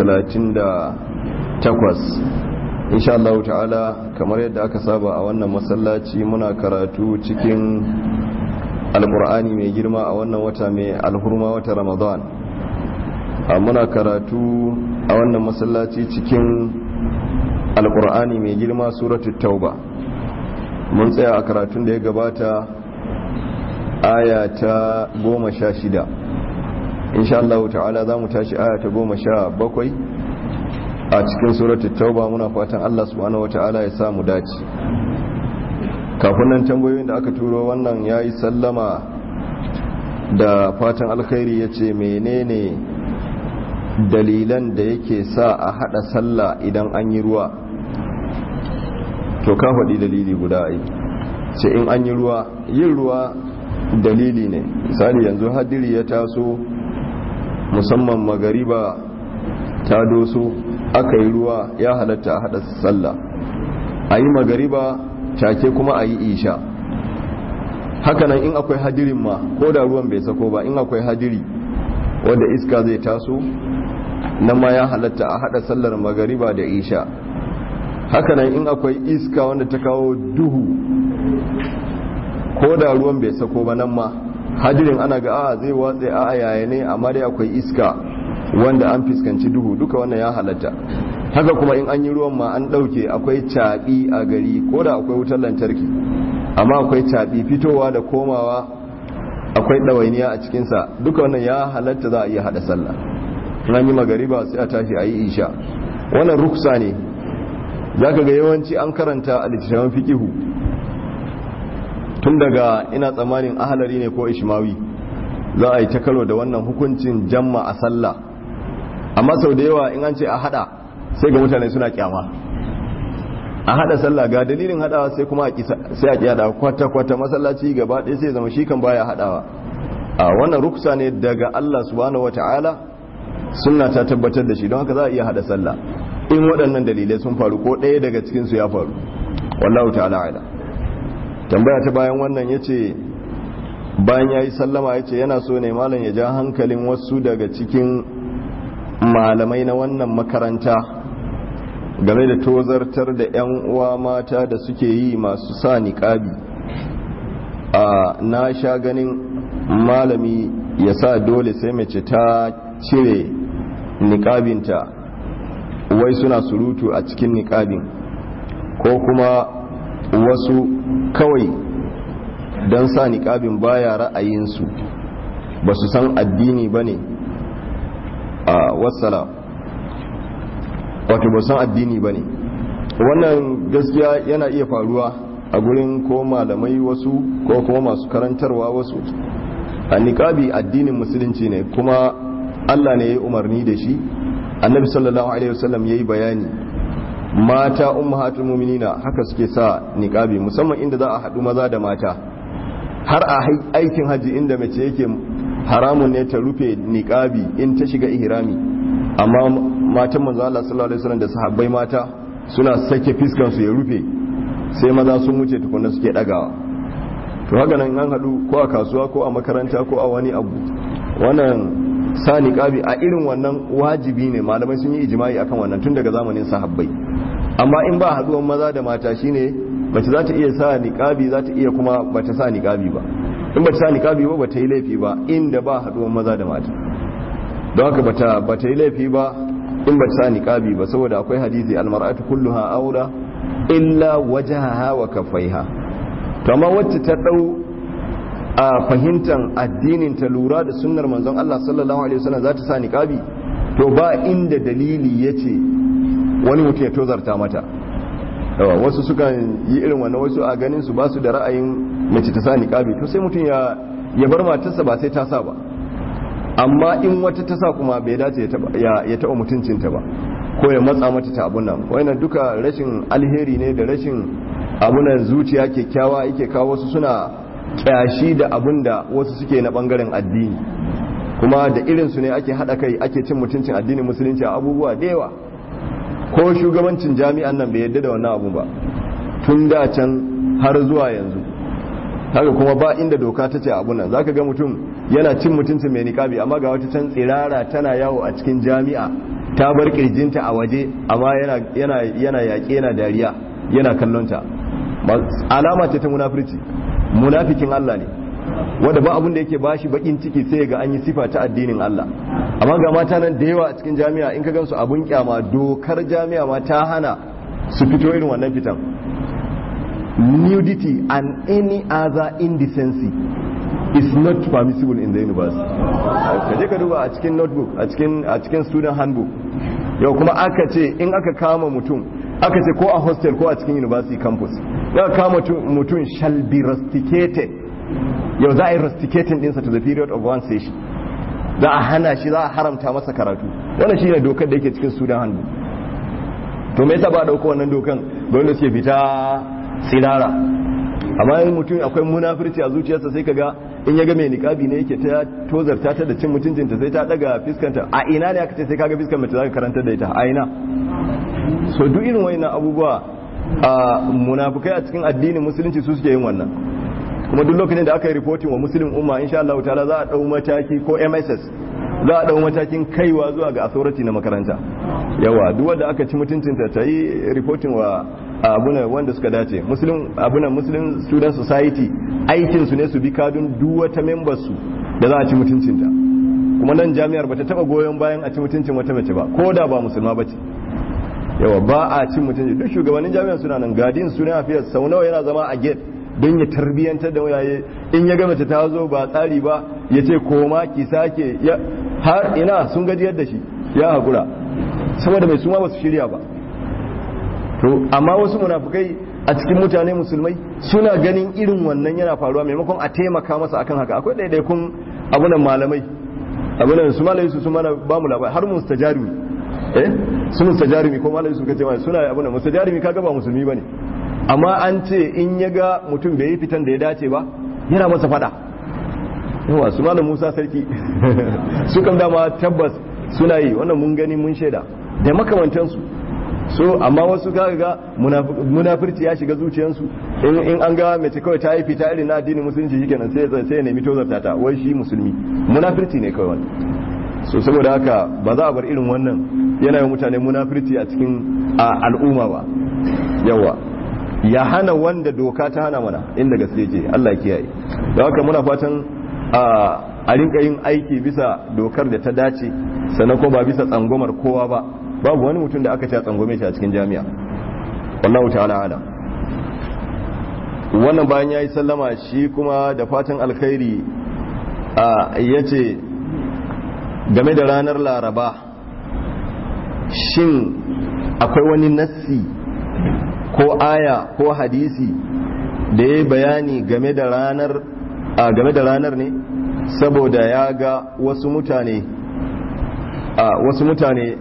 insha Allah ta'ala kamar yadda aka saba a wannan masallaci muna karatu cikin alkur'ani mai girma a wannan wata mai alhurma wata ramadan muna karatu a wannan masallaci cikin alkur'ani mai girma suratul tauba mun tsaya a karatun da ya gabata aya ta goma sha shida insha Allah ta'ala za mu tashi aya ta goma sha bakwai a cikin suratul tauba muna fatan Allah subhanahu wata'ala ya samu dace kafin nan tambayoyin da aka turo wannan yayi sallama da fatan alkhairi yace menene dalilan da yake sa a hada sallah idan an yi ruwa to ka faɗi dalili guda ai sai in an yi ruwa yin ruwa dalili ne misali yanzu hadiri ya taso musamman magariba ta doso aka yi ruwa ya halatta a hada sallah a yi magariba take kuma a yi isha hakanan in akwai hadirin ma ko da ruwan bai sako ba in akwai hadiri wanda iska zai taso nan ma ya halatta a hada sallar magariba da isha hakanan in akwai iska wanda ta kawo duhu ko da ruwan bai sako ba nan ma hadirin ana ga a zai watsa a yaya ne amma dai akwai iska wanda an fuskanci duhu duka wannan ya halatta haka kuma in an yi ruwan ma an ɗauke akwai caɓi a gari ko da akwai wutar lantarki amma akwai caɓi fitowa da komawa akwai ɗawainiya a cikinsa duka wannan ya halatta za a iya haɗa sallah in an yi magariba sai a tashi a yi isha wannan ruksa ne za ka ga yawanci an karanta a littattafan fikihu tun daga ina tsammanin ahalari ne ko ishmawi za a yi ta karo da wannan hukuncin jamma a sallah amma sau da yawa in an ce a hada sai ga mutane suna kyama a hada sallah ga dalilin hadawa sai kuma sai a kiyada kwata-kwata masallaci gaba ɗaya sai zama shi kan baya hadawa a wannan ruksa ne daga Allah subhanahu wata'ala sunna ta tabbatar da shi don haka za a iya hada sallah in waɗannan dalilai sun faru ko ɗaya daga cikin su ya faru wallahu ta'ala ala tambaya ta bayan wannan yace bayan yayi sallama yace yana so ne malam ya ja hankalin wasu daga cikin malamai na wannan makaranta game da tozartar da 'yan uwa mata da suke yi masu sa niƙabi a na sha ganin malami ya sa dole sai mace ta cire niƙabinta wai suna surutu a cikin niƙabin ko kuma wasu kawai don sa niƙabin baya ra'ayinsu ba su san addini ba ne a wassala wato ba san addini ba ne wannan gaskiya yana iya faruwa a gurin ko malamai wasu ko kuma masu karantarwa wasu a niƙabi addinin musulunci ne kuma allah ne ya yi umarni da shi annabi sallallahu alaihi wasallam ya yi bayani mata ummahatul mu'minina haka suke sa niƙabi musamman inda za a haɗu maza da mata har a aikin haji inda mace yake haramun ne ta rufe niqabi in ta shiga ihrami amma matan manzo Allah sallallahu alaihi wasallam da sahabbai mata suna sake fiskan su ya rufe sai maza sun wuce tukunna suke dagawa to haka nan an hadu ko a kasuwa ko a makaranta ko a wani abu wannan sa niqabi a irin wannan wajibi ne malamai sun yi ijma'i akan wannan tun daga zamanin sahabbai amma in ba haduwan maza da mata shine mace za ta iya sa niqabi za ta iya kuma bata sa niqabi ba in ba ta sa niqabi ba ba ta yi laifi ba inda ba haduwan maza da mata don haka bata ba ta yi laifi ba in ba ta sa niqabi ba saboda akwai hadisi almar'atu kulluha aura illa wajhaha wa kaffaiha to amma wacce ta dau a fahimtar addinin ta lura da sunnar manzon Allah sallallahu alaihi wasallam za ta sa niqabi to ba inda dalili yace wani mutum ya tozarta mata yawa wasu sukan yi irin wannan wasu a ganin su ba su da ra'ayin mace ta sa niqabi to sai mutum ya ya bar matarsa ba sai ta sa ba amma in wata ta sa kuma bai dace ya taba ya taba mutuncinta ba ko ya matsa mata ta abun nan wannan duka rashin alheri ne da rashin abunan zuciya kyakkyawa yake kawo wasu suna kyashi da abun da wasu suke na bangaren addini kuma da irin su ne ake hada kai ake cin mutuncin addinin musulunci a abubuwa da yawa ko shugabancin jami'an nan bai yadda da wannan abu ba tun da can har zuwa yanzu haka kuma ba inda doka ta ce abu nan zaka ga mutum yana cin mutuncin mai niqabi amma ga wata can tsirara tana yawo a cikin jami'a ta bar kirjinta a waje amma yana yana yana yaƙe yana dariya yana kallonta alama ce ta munafirci munafikin Allah ne wanda ba abin da yake bashi bakin ciki sai ga an yi sifa ta addinin Allah amma ga mata nan da yawa a cikin jami'a in ka gansu abun kyama dokar jami'a ma ta hana su fito irin wannan fitan nudity and any other indecency is not permissible in the university ka je ka duba a cikin notebook a cikin a cikin student handbook yau kuma aka ce in aka kama mutum aka ce ko a hostel ko a cikin university campus ya kama mutum shall be rusticated yau za a yi rusticating dinsa to the period of one session za a hana shi za a haramta masa karatu wannan shi ne dokar da yake cikin student handbook to me yasa ba a dauko wannan dokan ga wanda suke fita sinara amma yin mutum akwai munafirci a zuciyarsa sai kaga in ya ga mai niqabi ne yake ta tozarta ta da cin mutuncinta sai ta daga fiskanta a ina ne aka ce sai kaga fiskar mace zaka karanta da ita a ina so duk irin wayannan abubuwa a munafikai a cikin addinin musulunci su suke yin wannan kuma duk lokacin da aka yi reporting wa muslim umma insha Allah ta'ala za a dau mataki ko MSS za a dau matakin kaiwa zuwa ga authority na makaranta yawa duk wanda aka ci mutuncinta ta yi reporting wa abuna wanda suka dace muslim abuna muslim student society aikin su ne su bi kadun duk wata member su da za a ci mutuncinta kuma nan jami'ar bata taba goyon bayan a ci mutuncin wata mace ba ko da ba musulma bace yawa ba a cin mutunci duk shugabannin jami'ar suna nan gadin suna afiyar sau nawa yana zama a gate don ya tarbiyyantar da wayaye in ya ga mace ta zo ba tsari ba ya ce koma ki sake har ina sun gajiyar da shi ya haƙura saboda mai suma ba su shirya ba to amma wasu munafukai a cikin mutane musulmai suna ganin irin wannan yana faruwa maimakon a taimaka masa akan haka akwai ɗaiɗaikun abunan malamai abunan su malamai su mana ba mu labari har mustajarimi eh su mustajarimi ko malamai su kace suna abunan mustajarimi kaga ba musulmi bane amma an ce in ya ga mutum bai yi fitan da ya dace ba yana masa fada yawa su malam musa sarki su kan dama tabbas suna yi wannan mun gani mun shaida da makamantansu so amma wasu kaga ga munafirci ya shiga zuciyarsu in an ga mace kawai ta yi fita irin na addinin musulunci shikenan sai sai ya nemi tozarta ta wai shi musulmi munafirci ne kawai wannan so saboda haka ba za a bar irin wannan yana yin mutane munafirci a cikin al'umma ba yawa ya hana wanda doka ta hana mana inda gaske ce Allah kiyaye da haka muna fatan a rinka yin aiki bisa dokar da ta dace sannan kuma ba bisa tsangomar kowa ba babu wani mutum da aka ce tsangome shi a cikin jami'a wallahu ta'ala ala wannan bayan yayi sallama shi kuma da fatan alkhairi a yace game da ranar laraba shin akwai wani nassi ko aya ko hadisi da ya bayani game da ranar a game da ranar ne saboda ya ga wasu mutane a wasu mutane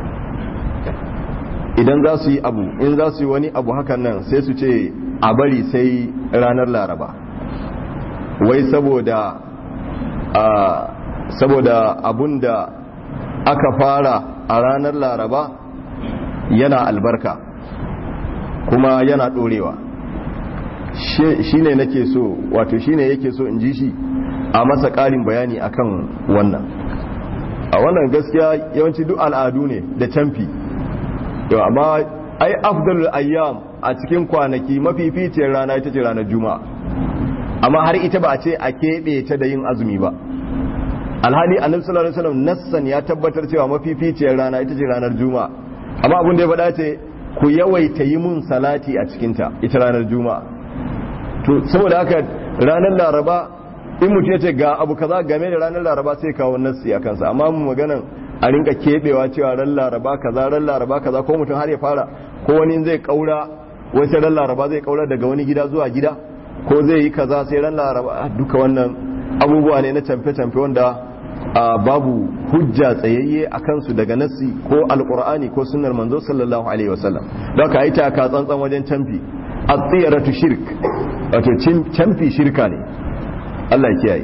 idan za su yi abu in za su yi wani abu hakan nan sai su ce a bari sai ranar laraba wai saboda a saboda abun da aka fara a ranar laraba yana albarka kuma yana ɗorewa shi ne nake so wato shi ne yake so in ji shi a masa ƙarin bayani akan wannan a wannan gaskiya yawanci duk al'adu ne da canfi yau amma ai afdalul ayyam a cikin kwanaki mafificiyar rana ita ce ranar juma'a amma har ita ba a ce a keɓe ta da yin azumi ba alhali annabi sallallahu alaihi wasallam nassan ya tabbatar cewa mafificiyar rana ita ce ranar juma'a amma abin da ya faɗa ce ku yawaita yi mun salati a cikinta ita ranar juma'a to saboda haka ranar laraba in mutum ya ce ga abu kaza game da ranar laraba sai kawo nassi a kansa amma mu maganan a rinka kebewa cewa ran laraba kaza ran laraba kaza ko mutum har ya fara ko wani zai kaura wasu ran laraba zai kaura daga wani gida zuwa gida ko zai yi kaza sai ran laraba duka wannan abubuwa ne na camfe-camfe wanda babu hujja tsayayye a kansu daga nassi ko alkur'ani ko sunnar manzo sallallahu alaihi wasallam don ka yi taka tsantsan wajen camfi a tsiratu shirk wato camfi shirka ne Allah kiyaye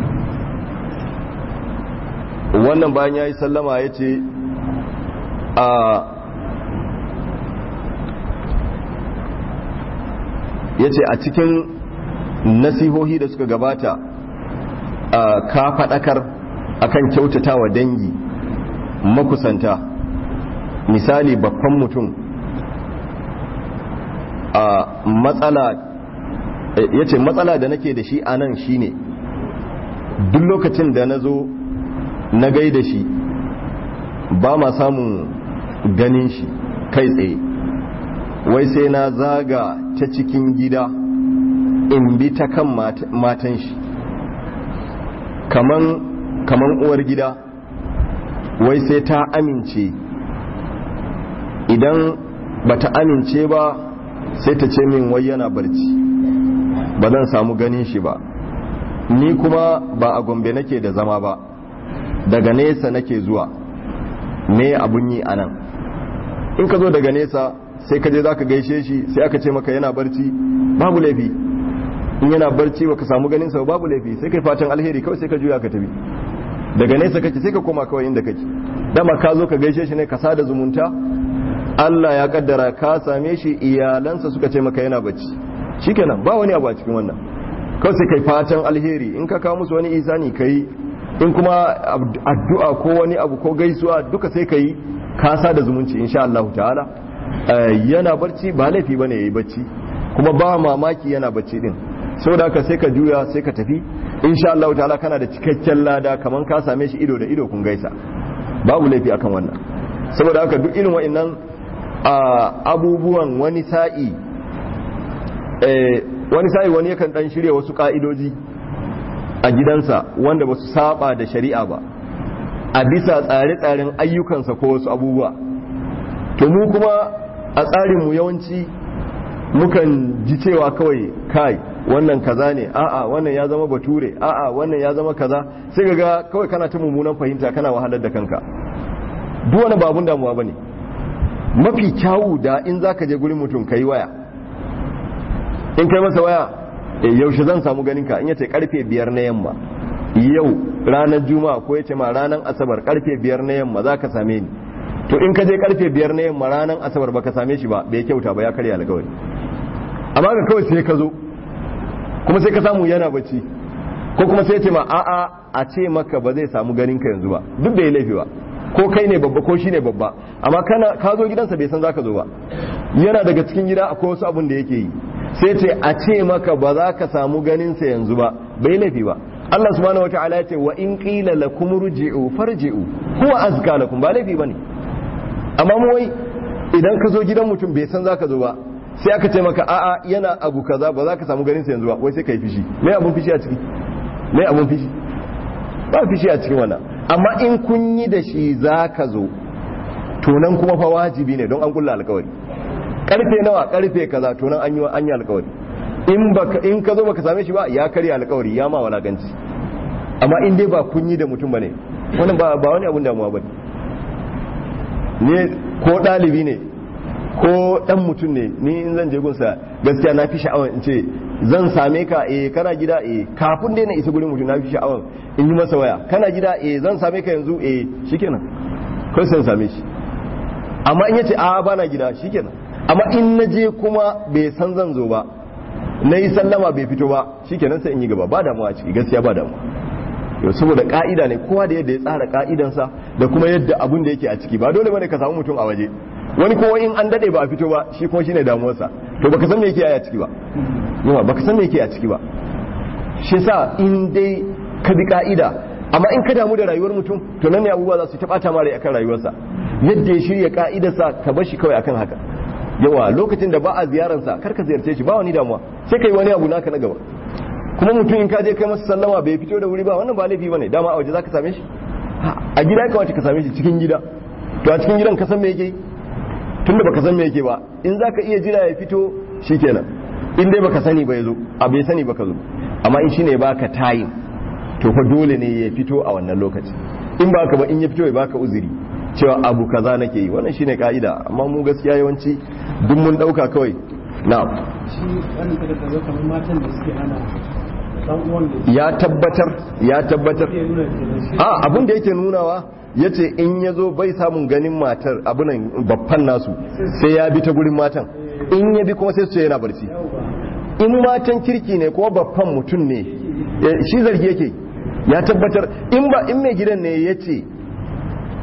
wannan bayan ya yi sallama ya ce a ya ce a cikin nasihohi da suka gabata ka faɗakar akan kyautata wa dangi makusanta misali babban mutum a matsala ya ce matsala da nake da shi a nan shine duk lokacin da na zo na gai da shi ba ma samun ganin shi kai tsaye wai sai na zaga ta cikin gida in bi ta kan matan shi kaman kaman uwar gida wai sai ta amince idan bata amince ba sai ta ce min wai yana barci ba zan samu ganin shi ba ni kuma ba a gombe nake da zama ba daga nesa nake zuwa me abun yi anan in ka zo daga nesa sai ka je za ka gaishe shi sai aka ce maka yana barci babu laifi in yana barci baka samu ganin sa babu laifi sai kai fatan alheri kawai sai ka juya ka tafi daga nesa kake sai ka koma kawai inda kake dama ka zo ka gaishe shi ne ka sada zumunta Allah ya kaddara ka same shi iyalansa suka ce maka yana bacci shikenan ba wani abu a cikin wannan kawai sai kai fatan alheri in ka kawo musu wani isani kai in kuma addu'a ko wani abu ko gaisuwa duka sai kai ka sada zumunci insha Allah ta'ala yana barci ba laifi bane yayi bacci kuma ba mamaki yana bacci din saboda haka sai ka juya sai ka tafi insha Allah ta'ala kana da cikakken lada kaman ka same shi ido da ido kun gaisa babu laifi akan wannan saboda haka duk irin wa'annan abubuwan wani sa'i wani sa'i wani yakan dan shirya wasu ka'idoji a gidansa wanda ba su saba da shari'a ba a bisa tsare-tsaren ayyukansa ko wasu abubuwa to mu kuma a tsarinmu yawanci mukan ji cewa kawai kai wannan kaza ne a'a wannan ya zama bature a'a wannan ya zama kaza sai ga kawai kana ta mummunan fahimta kana wahalar da kanka duk wani babun damuwa bane mafi kyawu da in zaka je gurin mutum kai waya in kai masa waya yaushe zan samu ganin ka in yace karfe biyar na yamma yau ranar juma'a ko yace ma ranar asabar karfe biyar na yamma zaka same ni to in ka je karfe biyar na yamma ranar asabar baka same shi ba bai kyauta ba ya karya alkawari amma ga kawai sai ka zo kuma sai ka samu yana bacci ko kuma sai ce ma a'a a ce maka ba zai samu ganin ka yanzu ba duk da ya laifi ba ko kai ne babba ko shi ne babba amma kana ka zo gidansa bai san zaka zo ba yana daga cikin gida akwai wasu abun da yake yi sai ce a ce maka ba za ka samu ganin sa yanzu ba bai laifi ba Allah subhanahu wataala ya ce wa in qila lakum rji'u farji'u huwa azka lakum ba laifi bane amma mu wai idan ka zo gidan mutum bai san zaka zo ba sai aka ce maka a'a yana abu kaza ba za ka samu ganin sa yanzu ba wai sai ka yi fishi me abun fishi a ciki me abun fishi ba fishi a cikin wannan amma in kun yi da shi za ka zo to nan kuma fa wajibi ne don an kulla alkawari karfe nawa karfe kaza to nan an yi an yi alkawari in baka in ka zo baka same shi ba ya karya alkawari ya ma walakanci amma in dai ba kun yi da mutum bane wannan ba ba wani abun damuwa bane ne ko dalibi ne ko dan mutum ne ni in zan je gunsa gaskiya na fi sha'awar in ce zan same ka eh kana gida eh kafin dai na isa gurin mutum na fi sha'awar in yi masa waya kana gida eh zan same ka yanzu eh shikenan kai sai same shi amma in yace a bana gida shikenan amma in na je kuma bai san zan zo ba na yi sallama bai fito ba shikenan sai in yi gaba ba damuwa a ciki gaskiya ba damuwa yau saboda ka'ida ne kowa da yadda ya tsara ka'idansa da kuma yadda abun da yake a ciki ba dole bane ka samu mutum a waje wani kowa in an dade ba a fito ba shi kuma shine damuwarsa to baka san me yake a ciki ba yawa baka san me yake a ciki ba shi sa in dai ka bi ka'ida amma in ka damu da rayuwar mutum to nan ne abubuwa za su ta bata mare akan rayuwarsa yadda ya shirya ka'idarsa ka bar shi kawai akan haka yawa lokacin da ba a ziyararsa kar ka ziyarce shi ba wani damuwa sai kai wani abu naka na gaba kuma mutum in ka je kai masa sallama bai fito da wuri ba wannan ba laifi bane dama a waje zaka same shi a gida ka wace ka same shi cikin gida to a cikin gidan ka san me yake tunda baka san me yake ba in zaka iya jira ya fito shikenan in dai baka sani ba yazo a bai sani baka zo amma in shine baka time to fa dole ne ya fito a wannan lokaci in baka ba in ya fito ya baka uzuri cewa abu kaza nake yi wannan shine ka'ida amma mu gaskiya yawanci duk mun dauka kawai na'am shi wannan kada ka zo kamar matan da suke hana dan uwan da ya tabbatar ya tabbatar ke nuna kenan shi a abin da yake nunawa yace in ya zo bai samun ganin matar abunan babban nasu sai ya bi ta gurin matan in ya bi kuma sai su ce yana barci yawa in matan kirki ne kuma babban mutum ne eh, shi zargi yake ya tabbatar in ba in mai gidan ne ya ce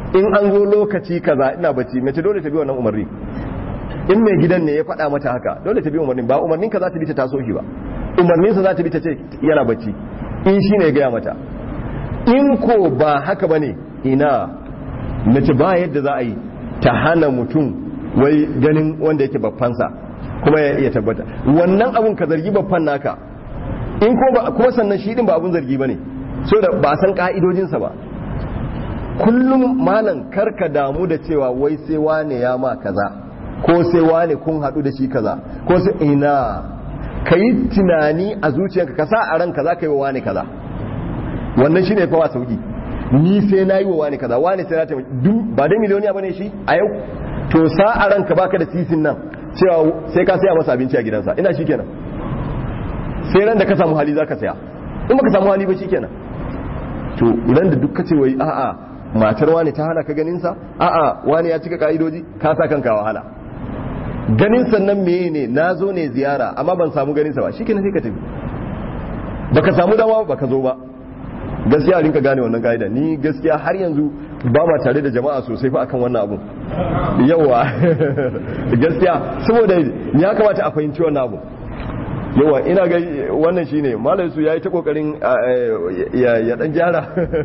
in an zo lokaci kaza ina bacci mace dole ta bi wannan umarni in mai gidan ne ya faɗa mata haka dole ta bi umarnin ba umarnin ka za ta bi ta taso shi ba umarnin sa za ta bi ta ce yana bacci in shi ne ya gaya mata in ko ba haka bane ina mace ba yadda za a yi ta hana mutum wai ganin wanda yake babbansa kuma ya iya tabbata wannan abun ka zargi babban naka in ko ba kuma sannan shi din ba abun zargi bane so da ba san ka'idojinsa ba kullum malam karka damu da cewa wai sai wane ya ma kaza ko sai wane kun haɗu da shi kaza ko sai ina ka yi tunani a zuciyarka ka sa a ranka za ka yi wa wane kaza wannan shine fa sauki ni sai na yi wa wane kaza wane sai na taimaki duk ba dai miliyoniya bane shi a yau to sa a ranka baka da sisin nan cewa sai ka saya masa abinci a gidansa ina shi kenan sai ran da ka samu hali za ka saya in baka samu hali ba shi kenan to idan da duk kace wai a'a matar wani ta hana ka ganin sa a'a wani ya cika ka'idoji ka sa kanka wahala ganin sannan meye ne na zo ne ziyara amma ban samu ganin sa ba shikenan sai ka tafi baka samu dama baka zo ba gaskiya a rinka gane wannan ka'ida ni gaskiya har yanzu ba ma tare da jama'a sosai fa akan wannan abun yawa gaskiya saboda ya kamata a fahimci wannan abun yawa ina ga wannan shine malam su yayi ta kokarin ya dan gyara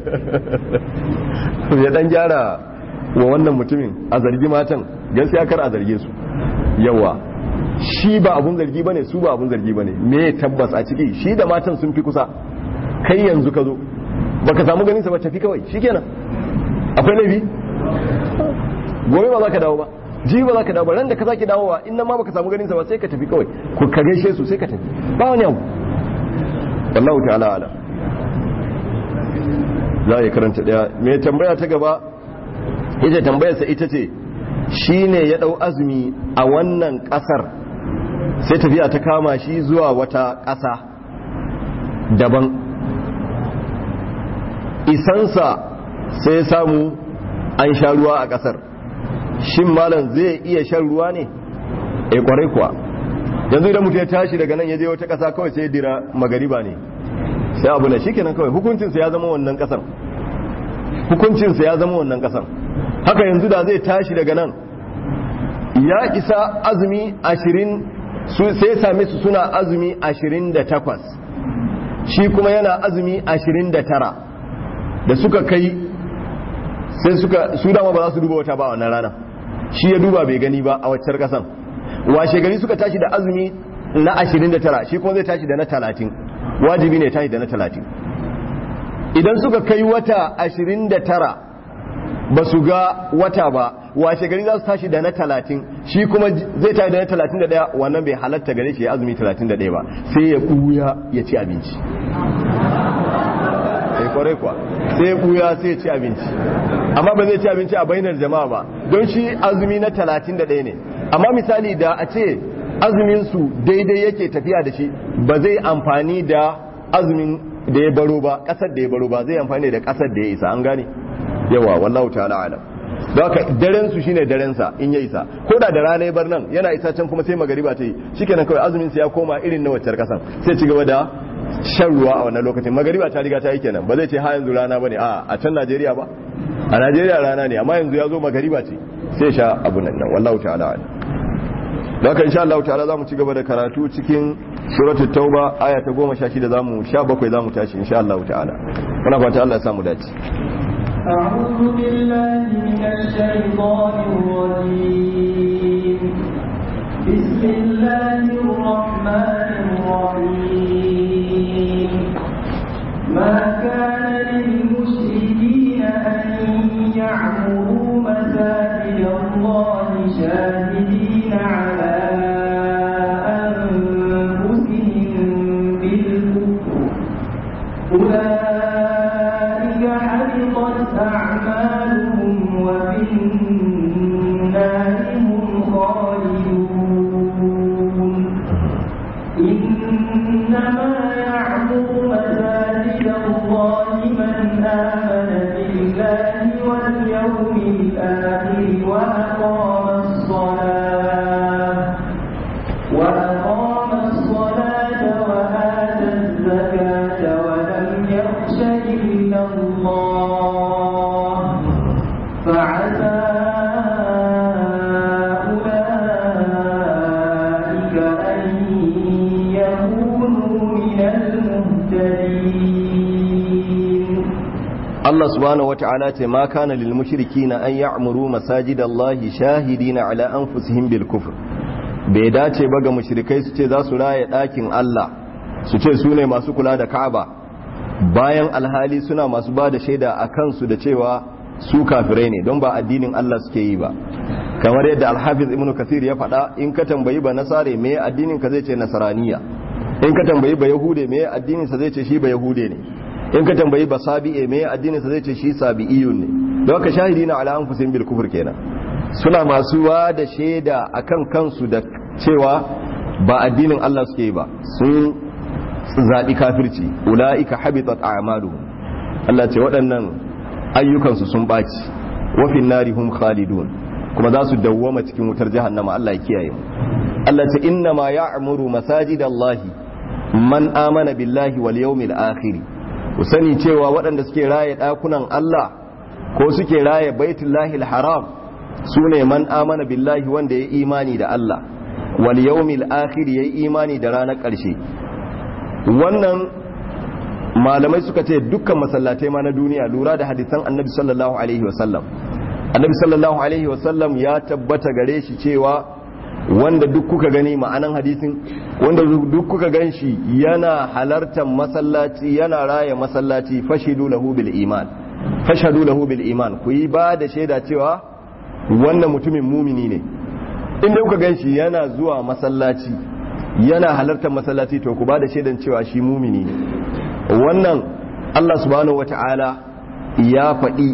ya dan gyara wa wannan mutumin a zargi matan gaskiya kar a zarge su yawa shi ba abun zargi bane su ba abun zargi bane me tabbas a ciki shi da matan sun fi kusa kai yanzu ka zo baka samu ganin sa ba tafi kawai shikenan akwai laifi gobe ba za ka dawo ba ji ba za ka dawo ba ran da ka sake dawowa in nan ma baka samu ganin sa ba sai ka tafi kawai ku ka gaishe su sai ka tafi ba wani abu wallahu ta'ala ala za a karanta daya me tambaya ta gaba ita tambayar sa ita ce shine ya dau azumi a wannan kasar sai tafiya ta kama shi zuwa wata ƙasa daban isansa sai samu an sha ruwa a ƙasar shin malam zai iya shan ruwa ne e kwarai kuwa yanzu idan mutum ya tashi daga nan ya je wata ƙasa kawai sai dira magariba ne sai abu na shikenan kawai hukuncinsa ya zama wannan ƙasar hukuncinsa ya zama wannan ƙasar haka yanzu da zai tashi daga nan ya isa azumi ashirin sai same su suna azumi ashirin da takwas shi kuma yana azumi ashirin da tara da suka kai sai suka su dama ba za su duba wata ba wannan rana shi ya duba bai gani ba a waccar kasan washe gari suka tashi da azumi na 29 shi kuma zai tashi da na 30 wajibi ne tashi da na 30 idan suka kai wata 29 ba su ga wata ba washe gari za su tashi da na 30 shi kuma zai tashi da na 31 wannan bai halatta gare shi ya azumi 31 ba sai ya kuya ya ci abinci sai kwarai kwa sai ya buya sai ya ci abinci amma ba zai ci abinci a bainar jama'a ba don shi azumi na 31 ne amma misali da a ce azumin su daidai yake tafiya da shi ba zai amfani da azumin da ya baro ba kasar da ya baro ba zai amfani da kasar da ya isa an gane yawa wallahu ta'ala alam don haka daren su shine daren sa in ya isa ko da da rana ya bar nan yana isa can kuma sai magariba ta yi shikenan kawai azumin sa ya koma irin na waccar kasan sai ci gaba da shan ruwa a wannan lokacin magariba ta riga ta yi kenan ba zai ce ha yanzu rana bane a a can Najeriya ba a Najeriya rana ne amma yanzu ya zo magariba ce sai sha abu nan nan wallahu ta'ala ala da haka insha Allah ta'ala zamu ci gaba da karatu cikin suratul tauba aya ta 16 zamu 17 zamu tashi insha Allah ta'ala muna fata Allah ya samu dace أعوذ بالله من الشيطان الرجيم بسم الله الرحمن الرحيم ما كان للمشركين أن يعمروا مساجد الله شاهدين على أنفسهم بالكفر أولئك حبطت أعمالهم وفي Allah subhanahu wata'ala ce ma kana lil mushrikina an ya'muru masajidallahi shahidina ala anfusihim bil kufr bai dace ba ga mushrikai su ce za su raye ɗakin Allah su ce su ne masu kula da Ka'aba bayan alhali suna masu ba da shaida a kansu da cewa su kafirai ne don ba addinin Allah suke yi ba kamar yadda alhafiz ibnu kasir ya faɗa in ka tambayi ba nasare me addinin ka zai ce nasaraniya in ka tambayi ba yahude me addinin sa zai ce shi ba yahude ne in ka tambayi ba sabi'e me addinin sa zai ce shi sabi'iyun ne don haka shahidina ala anfusihim bil kufr kenan suna masu wa da shaida akan kansu da cewa ba addinin Allah suke yi ba sun zaɓi kafirci ula'ika habitat a'maluhum Allah ce waɗannan ayyukansu sun ɓaci wafin nari hum khalidun kuma za su dawwama cikin wutar jahannama Allah ya kiyaye mu Allah ce inna ma ya'muru masajidallahi man amana billahi wal yawmil akhir ku sani cewa waɗanda suke raye ɗakunan Allah ko suke raye baitullahi haram sune man amana billahi wanda ya imani da Allah wal yawmil akhir yayi imani da ranar ƙarshe wannan malamai suka ce dukkan masallatai ma na duniya lura da hadisan annabi sallallahu alaihi wasallam annabi sallallahu alaihi wasallam ya tabbata gare shi cewa wanda duk kuka gani ma'anan hadisin wanda duk kuka gan shi yana halartar masallaci yana raya masallaci fashidu lahu bil iman fashadu lahu bil iman ku yi ba da shaida cewa wannan mutumin mumini ne inda kuka gan shi yana zuwa masallaci yana halartar masallaci to ku ba da shaidan cewa shi mumini ne wannan Allah subhanahu wata'ala ya faɗi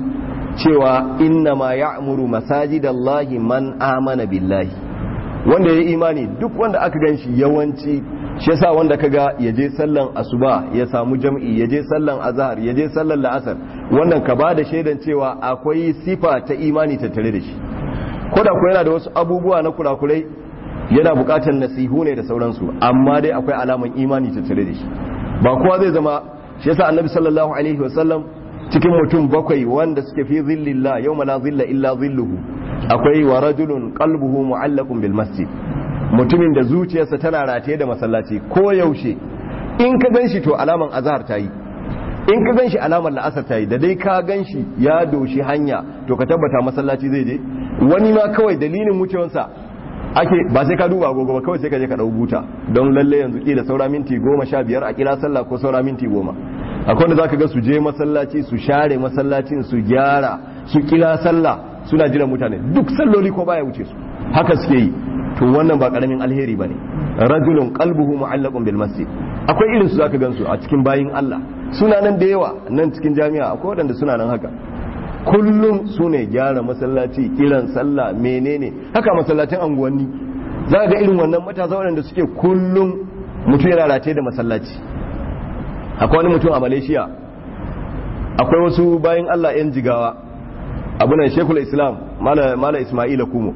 cewa inna ma ya'muru masajidallahi man amana billahi wanda ya imani duk wanda aka gan shi yawanci shi yasa wanda kaga ya je sallan asuba ya samu jam'i ya je sallan azhar ya je sallan la'asar wannan ka ba da shaidan cewa akwai sifa ta imani tattare da shi ko da ko yana da wasu abubuwa na kurakurai yana bukatar nasihu ne da sauransu amma dai akwai alaman imani tattare da shi ba kowa zai zama shi yasa annabi sallallahu alaihi wasallam cikin mutum bakwai wanda suke fi zillillah yawma la zilla illa zilluhu akwai wa rajulun qalbuhu mu'allaqun bil masjid mutumin da zuciyarsa tana rataye da masallaci ko yaushe in ka ganshi to alaman azhar tayi in ka ganshi alaman la'asar tayi da dai ka ganshi ya doshi hanya to ka tabbata masallaci zai je wani ma kawai dalilin wucewarsa ake ba sai ka duba agogo ba kawai sai ka je ka dau buta don lalle yanzu kila saura minti goma sha biyar a kira sallah ko saura minti goma akwai wanda zaka ga su je masallaci su share masallacin su gyara su kira sallah suna jiran mutane duk salloli ko baya wuce su haka suke yi to wannan ba karamin alheri bane rajulun qalbuhu mu'allaqun bil masjid akwai irin su zaka gansu a cikin bayin Allah suna nan da yawa nan cikin jami'a akwai wadanda suna nan haka kullum su ne gyara masallaci kiran sallah menene haka masallacin anguwanni za ga irin wannan matasa waɗanda suke kullum mutum yana rataye da masallaci akwai wani mutum a malaysia akwai wasu bayan allah 'yan jigawa abunan shekul islam mala ismaila kumo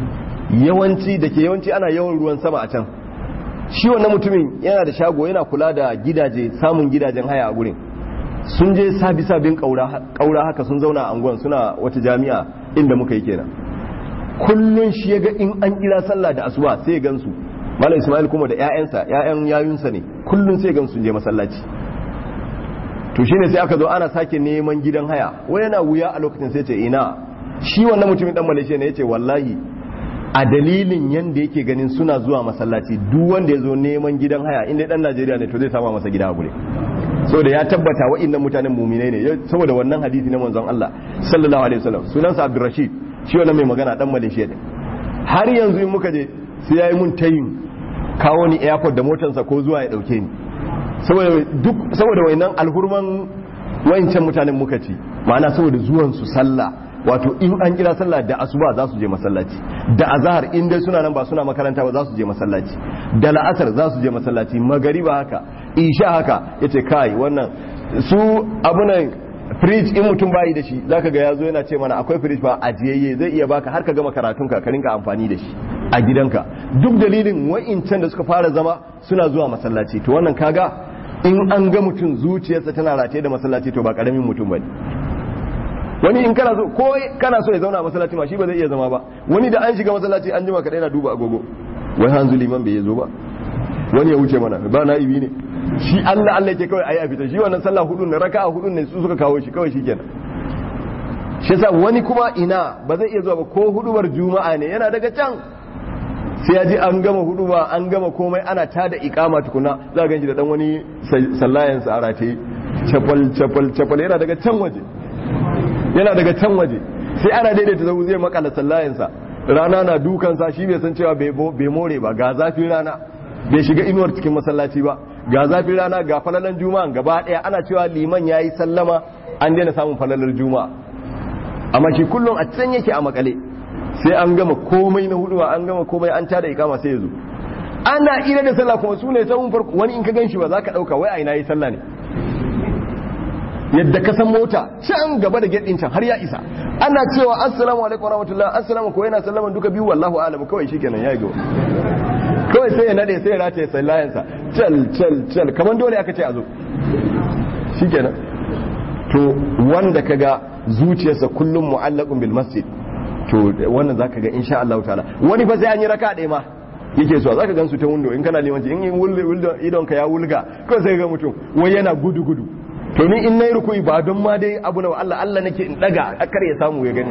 yawanci da ke yawanci ana yawan ruwan sama a can shi wannan mutumin yana da shago yana kula da gidaje samun gidajen haya a gurin sun je sabi sabin kaura haka sun zauna a anguwan suna wata jami'a inda muka yi kenan kullun shi ya ga in an kira sallah da asuba sai gansu malam ismail kuma da ƴaƴansa ƴaƴan yayunsa ne kullun sai gansu je masallaci to shine sai aka zo ana sake neman gidan haya wai yana wuya a lokacin sai ce ina shi wannan mutumin dan malaysia ne yace wallahi a dalilin yanda yake ganin suna zuwa masallaci duk wanda ya zo neman gidan haya inda dan Najeriya ne to zai samu masa gida a gure saboda ya tabbata wa'annan mutanen muminai ne saboda wannan hadisi na manzon Allah sallallahu alaihi wasallam sunansa Abdurrashid shi wannan mai magana dan Malaysia ne har yanzu in muka je sai yayi mun tayin kawo ni airport da motarsa ko zuwa ya dauke ni saboda duk saboda wayannan alhurman wayancan mutanen muka ci ma'ana saboda zuwan su sallah wato in an kira sallah da asuba za su je masallaci da azhar in dai suna nan ba suna makaranta ba za su je masallaci da la'asar za su je masallaci magariba haka isha haka yace kai wannan su abunan fridge in mutum bayi da shi zaka ga yazo yana ce mana akwai fridge ba ajiyayye zai iya baka har ka gama karatun ka ka rinka amfani da shi a gidanka duk dalilin wa'incan da suka fara zama suna zuwa masallaci to wannan kaga in an ga mutum zuciyarsa tana rataye da masallaci to ba karamin mutum bane wani in kana so ko kana so ya zauna a masallaci ma shi ba zai iya zama ba wani da an shiga masallaci an jima kadai na duba agogo wai hanzu liman bai zo ba wani ya wuce mana ba na'ibi ne shi Allah Allah yake kawai ayi a fita shi wannan sallah hudu ne raka'a hudu ne su suka kawo shi kawai shikenan shi yasa wani kuma ina ba zai iya zuwa ba ko hudubar juma'a ne yana daga can sai ya ji an gama huduba an gama komai ana tada ikama tukuna za a ganshi da dan wani sallayan sa a rataye chapal chapal chapal yana daga can waje yana daga can waje sai ana daidaita zau zai makala sallayan sa rana na dukan sa shi bai san cewa bai more ba ga zafin rana bai shiga inuwar cikin masallaci ba ga zafin rana ga falalan juma'a gaba daya ana cewa liman yayi sallama an daina samun falalar juma'a amma shi kullum a can yake a makale sai an gama komai na hudu an gama komai an tada ikama sai ya zo ana ira da sallah kuma su ne sahun farko wani in ka gan shi ba za ka ɗauka wai a ina yi sallah ne yadda ka san mota can gaba da gate can har ya isa ana cewa assalamu alaikum warahmatullahi assalamu ko yana sallaman duka biyu wallahu alam kawai shikenan ya go kawai sai ya nade sai ya rataye sallayansa cal cal cal kamar dole aka ce a zo shikenan to wanda kaga zuciyarsa kullum mu'allaqun bil masjid to wannan zaka ga insha Allah ta'ala wani fa sai an yi raka ɗaya ma yake so zaka gan su ta window in kana limanci in window idon ka ya wulga ko sai ga mutum wai yana gudu gudu to ni in nayi rukuyi ba don ma dai abu na Allah Allah nake in daga kar ya samu ya gani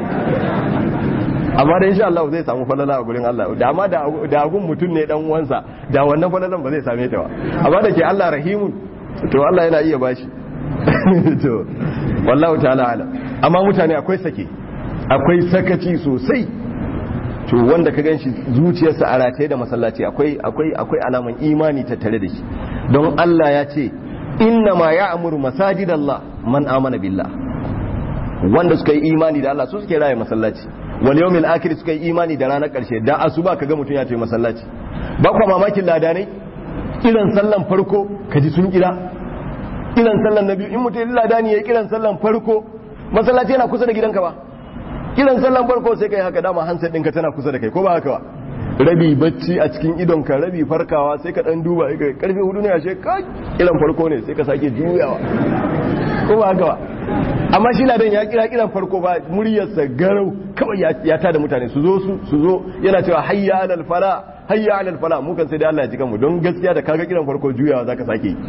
amma da insha Allah zai samu falala a gurin Allah da amma da agun mutum ne dan uwansa da wannan falalan ba zai same ta ba amma da ke Allah rahimun to Allah yana iya bashi to wallahu ta'ala alam amma mutane akwai sake akwai sakaci sosai to wanda ka ganshi zuciyarsa a rataye da masallaci akwai akwai akwai alaman imani tattare da shi don Allah ya ce inna ma ya'muru masajidallah man amana billah wanda suka yi imani da Allah su suke raye masallaci wal yawmil akhir suka yi imani da ranar karshe da asuba kaga mutun ya ce masallaci ba kwa mamakin ladanai kiran sallan farko kaji sun kira kiran sallan na biyu in mutum ladani ya kiran sallan farko masallaci yana kusa da gidanka ba kiran sallan farko sai kai haka dama hansa ɗinka tana kusa da kai ko ba haka ba rabi bacci a cikin idonka rabi farkawa sai ka dan duba kai karfe hudu ne ashe ka kiran farko ne sai ka sake juyawa ko ba haka ba amma shi ladan ya kira kiran farko ba muryarsa garau kawai ya tada mutane su zo su su zo yana cewa hayya alal fala hayya alal fala mu kan sai da Allah ya ji kanmu don gaskiya da kaga kiran farko juyawa zaka sake yi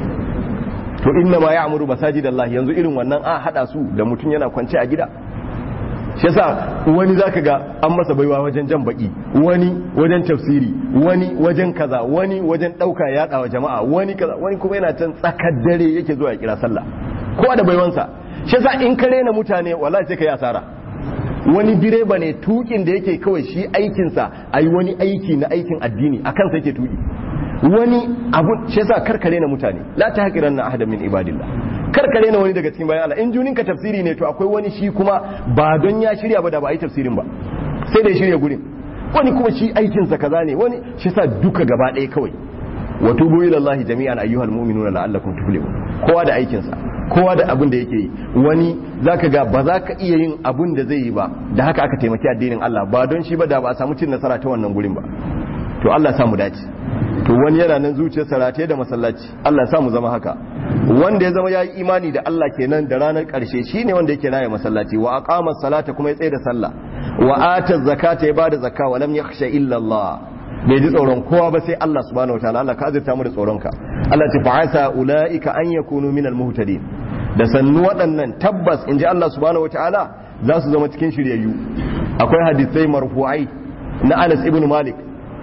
to inna ma ya'muru masajidallahi yanzu irin wannan a hada su da mutum yana kwance a gida shi yasa wani zaka ga an masa baiwa wajen jan baki wani wajen tafsiri wani wajen kaza wani wajen dauka yada wa jama'a wani kaza wani kuma yana can tsakar dare yake zuwa ya kira sallah kowa da baiwansa shi yasa in ka rena mutane wallahi sai ka yi asara wani direba ne tukin da yake kawai shi aikinsa ayi wani aiki na aikin addini akan sa yake tuki wani abu shi yasa karkare na mutane la ta haƙiran na ahada min ibadillah karkare na wani daga cikin bayan Allah in junin ka tafsiri ne to akwai wani shi kuma ba don ya shirya ba da ba a yi tafsirin ba sai da ya shirya gurin wani kuma shi aikinsa kaza ne wani shi sa duka gaba ɗaya kawai wa tubu ila Allah jami'an ayyuhal mu'minuna la'allakum tuflihun kowa da aikinsa kowa da abin da yake yi wani zaka ga ba za ka iya yin abin da zai yi ba da haka aka taimaki addinin Allah ba don shi ba da ba a samu cin nasara ta wannan gurin ba to Allah sa mu dace to wani yana nan zuciyarsa rataye da masallaci Allah sa mu zama haka wanda ya zama ya yi imani da Allah kenan da ranar ƙarshe shine wanda yake raya masallaci wa aqama salata kuma ya tsaye da sallah wa ata zakata ya bada zakka wa lam yakhsha illa Allah bai ji tsoron kowa ba sai Allah subhanahu wataala Allah ka azurta mu da tsoronka Allah ta fa'asa ulaika an yakunu minal muhtadin da sannu waɗannan tabbas inji Allah subhanahu wataala za su zama cikin shiryayyu akwai hadisai marfu'ai na Anas ibn Malik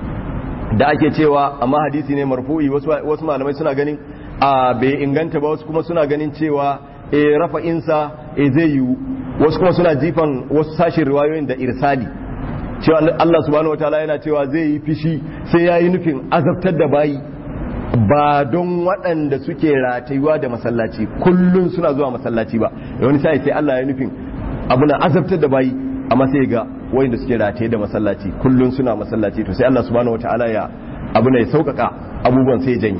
da ake cewa amma hadisi ne marfu'i wasu malamai suna ganin a bai inganta ba wasu kuma suna ganin cewa e rafa'insa e zai yiwu wasu kuma suna jifan wasu sashin riwayoyin da irsali cewa Allah subhanahu wataala yana cewa zai yi fishi sai ya yi nufin azabtar da bayi ba don waɗanda suke ratayuwa da masallaci kullum suna zuwa masallaci ba wani sai sai Allah ya nufin abuna azabtar da bayi amma sai ga wayanda suke rataye da masallaci kullun suna masallaci to sai Allah subhanahu wataala ya abu ne sauƙaƙa abubuwan sai janye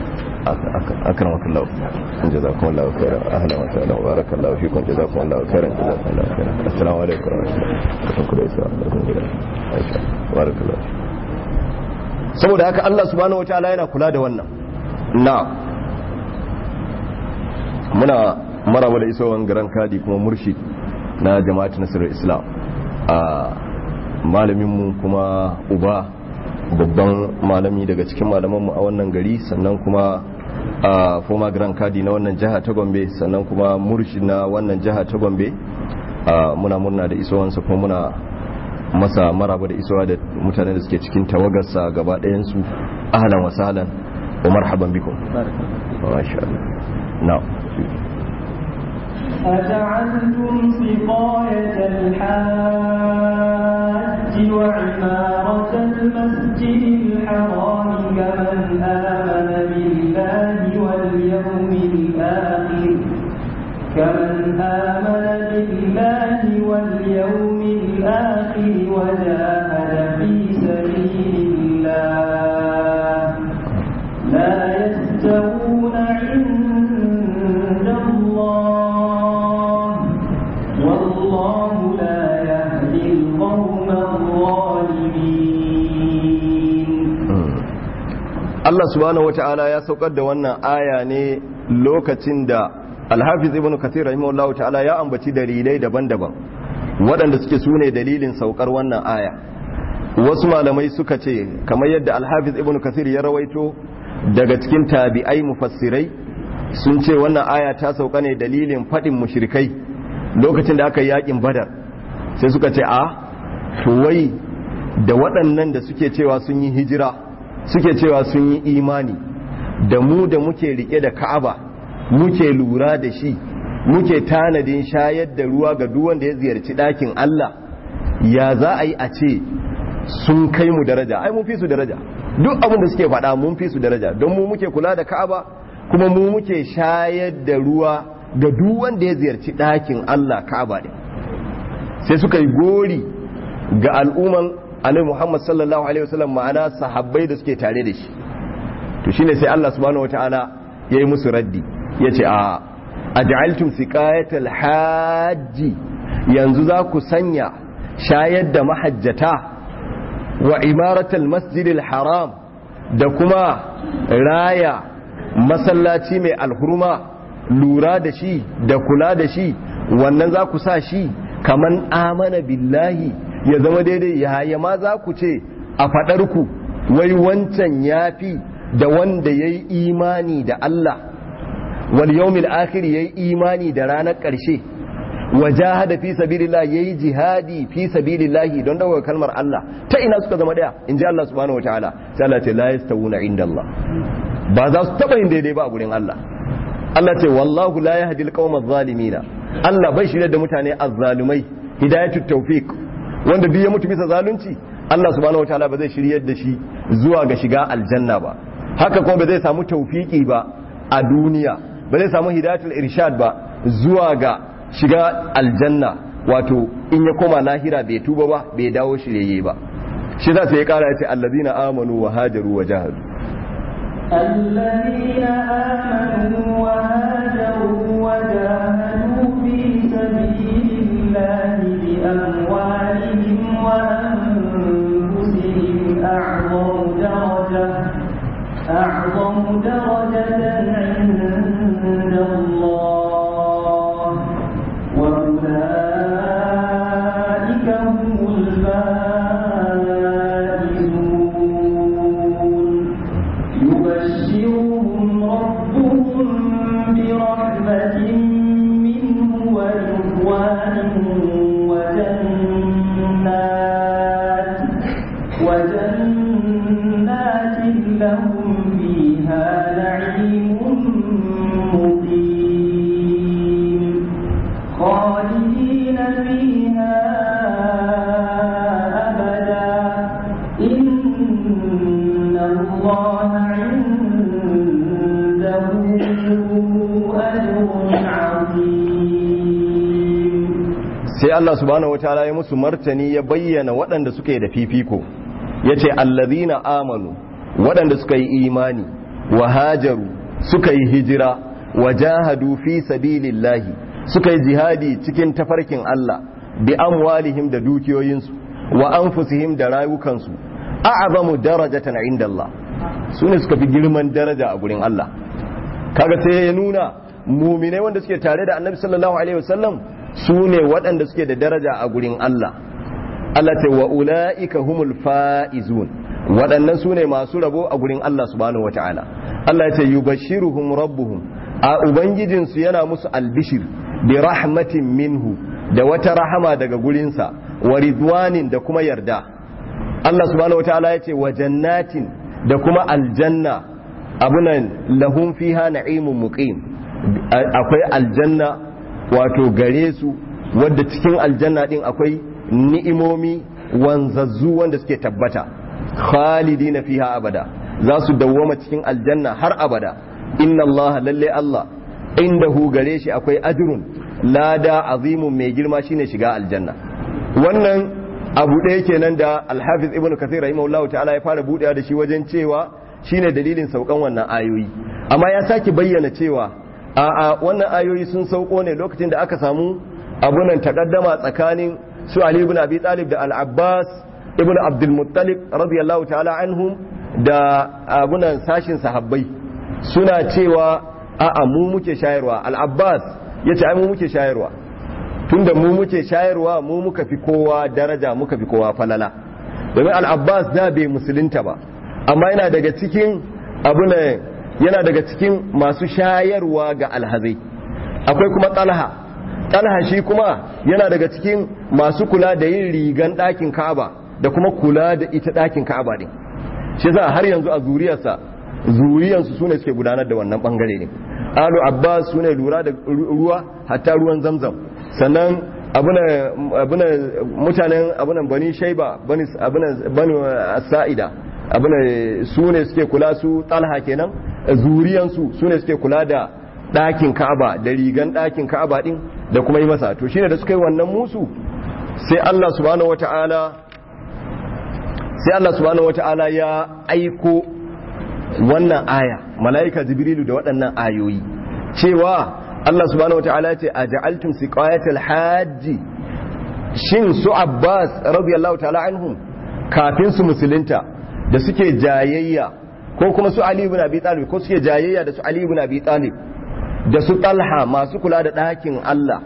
akramakallahu jazakumullahu khairan ahlan wa sahlan barakallahu fikum jazakumullahu khairan jazakumullahu khairan assalamu alaikum wa rahmatullahi wa barakatuh saboda haka Allah subhanahu wataala yana kula da wannan na muna maraba da isowan garan kadi kuma murshid na jama'at nasarar islam a malaminmu kuma uba babban malami daga cikin malamanmu a wannan gari sannan kuma a former grand kadi na wannan jiha ta gombe sannan kuma murshi na wannan jiha ta gombe muna murna da isowansa kuma muna masa maraba da isowa da mutane da suke cikin tawagarsa gaba ɗayansu ahlan wa sahlan wa marhaban bikum masha Allah na'am أجعلتم سقاية الحاج وعمارة المسجد الحرام كمن آمن بالله واليوم الآخر كمن آمن بالله واليوم الآخر وجاهد في سبيل الله لا يستوون عند الله والله لا يهدي القوم الظالمين Allah subhanahu wata'ala ya saukar da wannan aya ne lokacin da Alhafiz Ibn Kathir rahimahullahu ta'ala ya ambaci dalilai daban-daban waɗanda suke sune dalilin saukar wannan aya wasu malamai suka ce kamar yadda Alhafiz Ibn Kathir ya rawaito daga cikin tabi'ai mufassirai sun ce wannan aya ta sauka ne dalilin faɗin mushrikai lokacin da aka yi yakin Badar sai suka ce a to wai da waɗannan da suke cewa sun yi hijira suke cewa sun yi imani da mu da muke rike da ka'aba muke lura da shi muke tanadin shayar da ruwa ga duk wanda ya ziyarci ɗakin Allah ya za a yi a ce sun kai mu daraja ai mun fi su daraja duk abin da suke faɗa mun fi su daraja don mu muke kula da ka'aba kuma mu muke shayar da ruwa ga duk wanda ya ziyarci ɗakin Allah ka'aba ne sai suka yi gori ga al'umman annabi Muhammad sallallahu alaihi wasallam ma'ana sahabbai da suke tare da shi to shine sai Allah subhanahu wataala yayi musu raddi yace a aj'altum siqayatal hajji yanzu za ku sanya shayar da mahajjata wa imaratal masjidil haram da kuma raya masallaci mai alhurma lura da shi da kula da shi wannan za ku sa shi kaman amana billahi ya zama daidai yaya ma za ku ce a faɗarku wai wancan ya fi da wanda ya yi imani da Allah wal yawmil akhir ya yi imani da ranar ƙarshe wa jahada fi sabilillah yayi jihadi fi sabilillah don dawo kalmar Allah ta ina suka zama daya in ji Allah subhanahu wataala sai Allah ce la yastawuna inda Allah ba za su taba yin daidai ba a gurin Allah Allah ce wallahu la yahdi alqawma adh-dhalimina Allah bai shirya da mutane azzalumai hidayatut tawfiq wanda duk ya mutu bisa zalunci Allah subhanahu wataala ba zai shiryar da shi zuwa ga shiga aljanna ba haka kuma ba zai samu tawfiki ba a duniya ba zai samu hidayatul irshad ba zuwa ga shiga aljanna wato in ya koma lahira bai tuba ba bai dawo shiryayye ba shi za su yi kara ya ce allazina amanu wa hajaru wa jahadu الذين آمنوا وهاجروا وجاهدوا في سبيل الله بأموالهم وأنفسهم أعظم درجة أعظم درجة عند الله وأولئك هم الفائزون يبشرهم ربهم برحمة منه ورضوان وجنات وجنات لهم فيها نعيم مقيم خالدين فيها أبدا إن الله عنده أجر عظيم sai Allah subhanahu wataala ya musu martani ya bayyana waɗanda suke da fifiko yace allazina amanu waɗanda suka yi imani wa hajaru suka yi hijira wa jahadu fi sabilillahi suka yi jihadi cikin tafarkin Allah bi amwalihim da dukiyoyinsu wa anfusihim da rayukansu a'zamu darajatan inda Allah su ne suka fi girman daraja a gurin Allah kaga sai ya nuna muminai wanda suke tare da annabi sallallahu alaihi wasallam su ne waɗanda suke da daraja a gurin Allah Allah ce wa ula'ika humul fa'izun waɗannan su ne masu rabo a gurin Allah subhanahu wa ta'ala Allah ya ce yubashiruhum rabbuhum a ubangijinsu yana musu albishir bi rahmatin minhu da wata rahama daga gurinsa wa ridwanin da kuma yarda Allah subhanahu wataala ya ce wa jannatin da kuma aljanna abunan lahum fiha na'imun muqim akwai aljanna wato gare su wadda cikin aljanna din akwai ni'imomi wanzazzu wanda suke tabbata khalidina fiha abada za su dawwama cikin aljanna har abada inna Allah lalle Allah indahu gare shi akwai ajrun lada azimun mai girma shine shiga aljanna wannan abu ɗaya kenan da alhafiz ibn kathir rahimahullahu ta'ala ya fara buɗewa da shi wajen cewa shine dalilin saukan wannan ayoyi amma ya sake bayyana cewa a wannan ayoyi sun sauko ne lokacin da aka samu abunan takaddama tsakanin su Ali ibn Abi Talib da Al-Abbas ibn Abdul Muttalib radiyallahu ta'ala anhum da abunan sashin sahabbai suna cewa a'a mu muke shayarwa Al-Abbas yace ai mu muke shayarwa tunda mu muke shayarwa mu muka fi kowa daraja muka fi kowa falala domin Al-Abbas da bai musulunta ba amma yana daga cikin abunan yana daga cikin masu shayarwa ga alhazai akwai kuma talha talha shi kuma yana daga cikin masu kula da yin rigan ɗakin ka'aba da kuma kula da ita ɗakin ka'aba din shi za har yanzu a zuriyarsa zuriyansu su ne suke gudanar da wannan bangare ne alu abbas su ne lura da ruwa hatta ruwan zamzam sannan abuna mutanen abunan bani shaiba bani sa'ida abuna su ne suke kula su talha kenan zuriyansu su ne suke kula da ɗakin ka'aba da rigan ɗakin ka'aba ɗin da kuma yi masa to shine da suka yi wannan musu sai Allah subhanahu wata'ala sai Allah subhanahu wata'ala ya aiko wannan aya mala'ika jibrilu da waɗannan ayoyi cewa Allah subhanahu wata'ala ya ce a ja'altum siqayatal hajji shin su Abbas radiyallahu ta'ala anhum kafin su musulunta da suke jayayya ko kuma su Ali ibn Abi Talib ko suke jayayya da su Ali ibn Abi Talib da su Talha masu kula da ɗakin Allah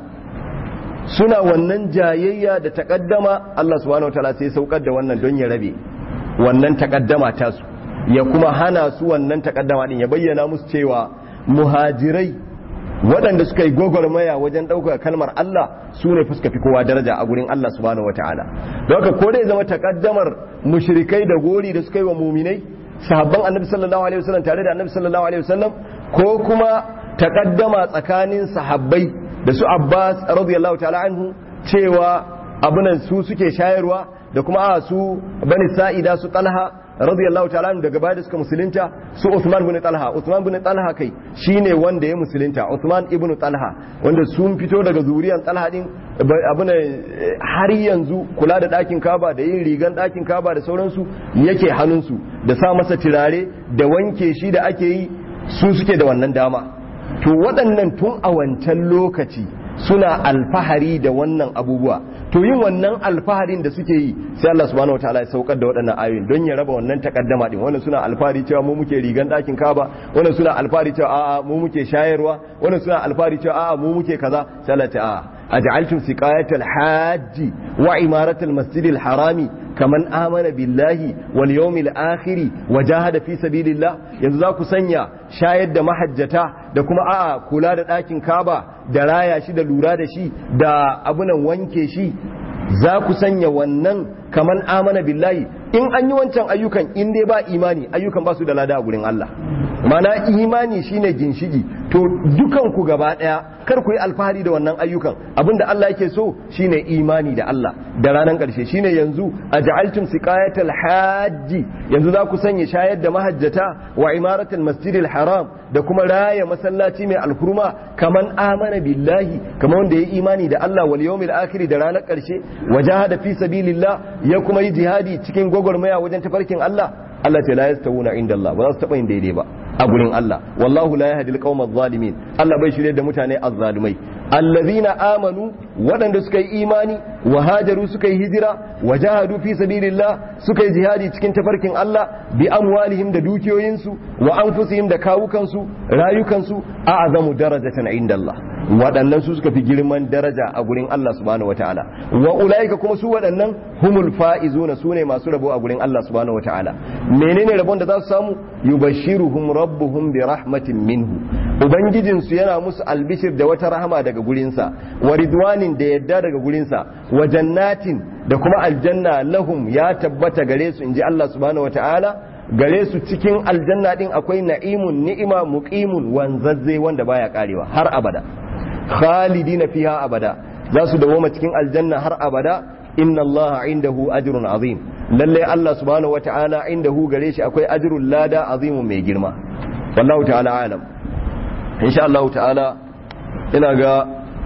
suna wannan jayayya da takaddama Allah subhanahu wataala sai saukar da wannan don ya rabe wannan takaddama ta su ya kuma hana su wannan takaddama din ya bayyana musu cewa muhajirai waɗanda suka yi gwagwarmaya wajen ɗaukar kalmar Allah su ne fuska fi kowa daraja a gurin Allah subhanahu wataala don haka ko dai zama takaddamar mushrikai da gori da suka yi wa muminai sahabban annabi sallallahu alaihi wasallam tare da annabi sallallahu alaihi wasallam ko kuma takaddama tsakanin sahabbai da su Abbas radiyallahu ta'ala anhu cewa abunan su suke shayarwa da kuma a su bani sa'ida su Talha radiyallahu ta'ala anhu daga baya da suka musulunta su Uthman bin Talha Uthman bin Talha kai shine wanda ya musulunta Uthman ibn Talha wanda sun fito daga zuriyan Talha din abuna har yanzu kula da ɗakin Kaba da yin rigan ɗakin Kaba da sauransu yake hannunsu da sa masa turare da wanke shi da ake yi su suke da wannan dama to waɗannan tun a wancan lokaci suna alfahari da wannan abubuwa to yin wannan alfaharin da suke yi sai Allah subhanahu wataala ya saukar da waɗannan ayoyin don ya raba wannan takaddama din wannan suna alfahari cewa mu muke rigan ɗakin Kaba wannan suna alfahari cewa a'a mu muke shayarwa wannan suna alfahari cewa a'a mu muke kaza sai Allah ta a'a أجعلتم سقاية الحاج وعمارة المسجد الحرام كمن آمن بالله واليوم الآخر وجاهد في سبيل الله yanzu za ku sanya shayar da mahajjata da kuma a'a kula da ɗakin kaba da raya shi da lura da shi da abunan wanke shi za ku sanya wannan kaman amana billahi in an yi wancan ayyukan in dai ba imani ayyukan ba su da lada a gurin Allah mana imani shine ginshigi to dukan ku gaba daya kar ku yi alfahari da wannan ayyukan abinda Allah yake so shine imani da Allah da ranar karshe shine yanzu aj'altum siqayatal hajji yanzu za ku sanya shayar da mahajjata wa imaratul masjidil haram da kuma raya masallaci mai alkurma kaman amana billahi kaman wanda ya imani da Allah wal yawmil akhir da ranar karshe wajahada fi sabilillah ya kuma yi jihadi cikin gwagwarmaya wajen tafarkin Allah Allah ta la yastawuna inda Allah ba za su taba yin daidai ba a gurin Allah wallahu la yahdi alqawma adh-dhalimin Allah bai shirye da mutane azzalumai allazina amanu waɗanda suka yi imani wa hajaru suka yi hijira wa jahadu fi sabilillah suka yi jihadi cikin tafarkin Allah bi amwalihim da dukiyoyinsu wa anfusihim da kawukansu rayukansu a'zamu darajatan inda Allah waɗannan su suka fi girman daraja a gurin Allah subhanahu wataala wa ulaika kuma su waɗannan humul faizuna sune masu rabo a gurin Allah subhanahu wataala menene rabon da za su samu yubashiruhum rabbuhum bi rahmatin minhu ubangijin su yana musu albishir da wata rahama daga gurinsa wa ridwanin da yadda daga gurinsa wa jannatin da kuma aljanna lahum ya tabbata gare su inji Allah subhanahu wataala gare su cikin aljanna din akwai na'imun ni'ima muqimun wanzazze wanda baya karewa har abada khalidina fiha abada za su dawoma cikin aljanna har abada inna allaha indahu ajrun azim lalle Allah subhanahu wata'ala indahu gare shi akwai ajrul lada azimun mai girma wallahu ta'ala alam insha Allah ta'ala ina ga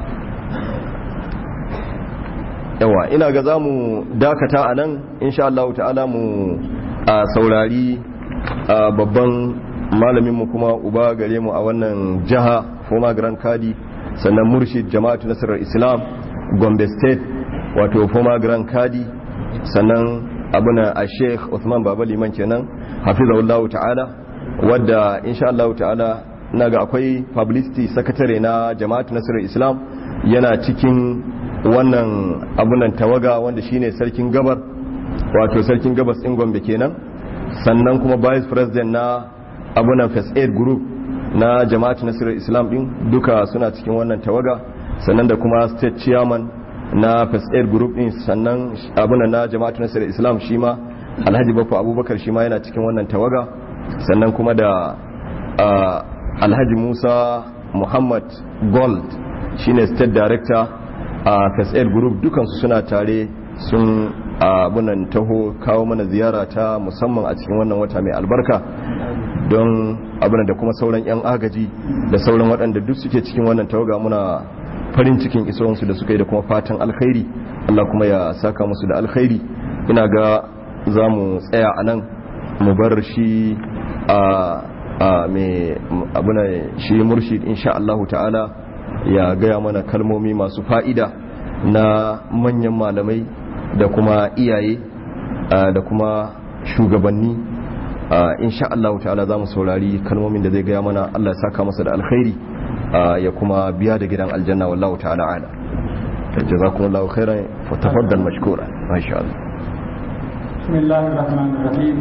yawa ina ga zamu dakata anan insha Allah ta'ala mu a saurari a babban malaminmu kuma uba gare mu a wannan jiha former grand kadi sannan murshid jama'atu nasarar islam gombe state wato former grand kadi sannan abuna a sheikh Uthman baba liman kenan hafizahullahu ta'ala wadda insha Allah ta'ala na ga akwai publicity secretary na jama'atu nasarar islam yana cikin wannan abunan tawaga wanda shine sarkin gabar wato sarkin gabas ɗin gombe kenan sannan kuma vice president na abunan first aid group na jama'at nasirar islam din duka suna cikin wannan tawaga sannan da kuma state chairman na first aid group din sannan abunan na jama'at nasirar islam shi ma alhaji bafa abubakar shi ma yana cikin wannan tawaga sannan kuma da alhaji musa muhammad gold shine state director a first aid group dukansu suna tare sun abunan taho kawo mana ziyara ta musamman a cikin wannan wata mai albarka don abunan da kuma sauran 'yan agaji da sauran waɗanda duk suke cikin wannan tawaga muna farin cikin isowansu da suka yi da kuma fatan alkhairi Allah kuma ya saka musu da alkhairi ina ga za mu tsaya a nan mu bar shi a mai abunan shi murshid insha Allah ta'ala ya gaya mana kalmomi masu fa'ida na manyan malamai da kuma iyaye da kuma shugabanni insha Allah ta'ala za mu saurari kalmomin da zai gaya mana Allah ya saka masa da alkhairi ya kuma biya da gidan aljanna wallahu ta'ala ala jazakumullahu khairan fa tafaddal mashkura masha Allah bismillahir rahmanir rahim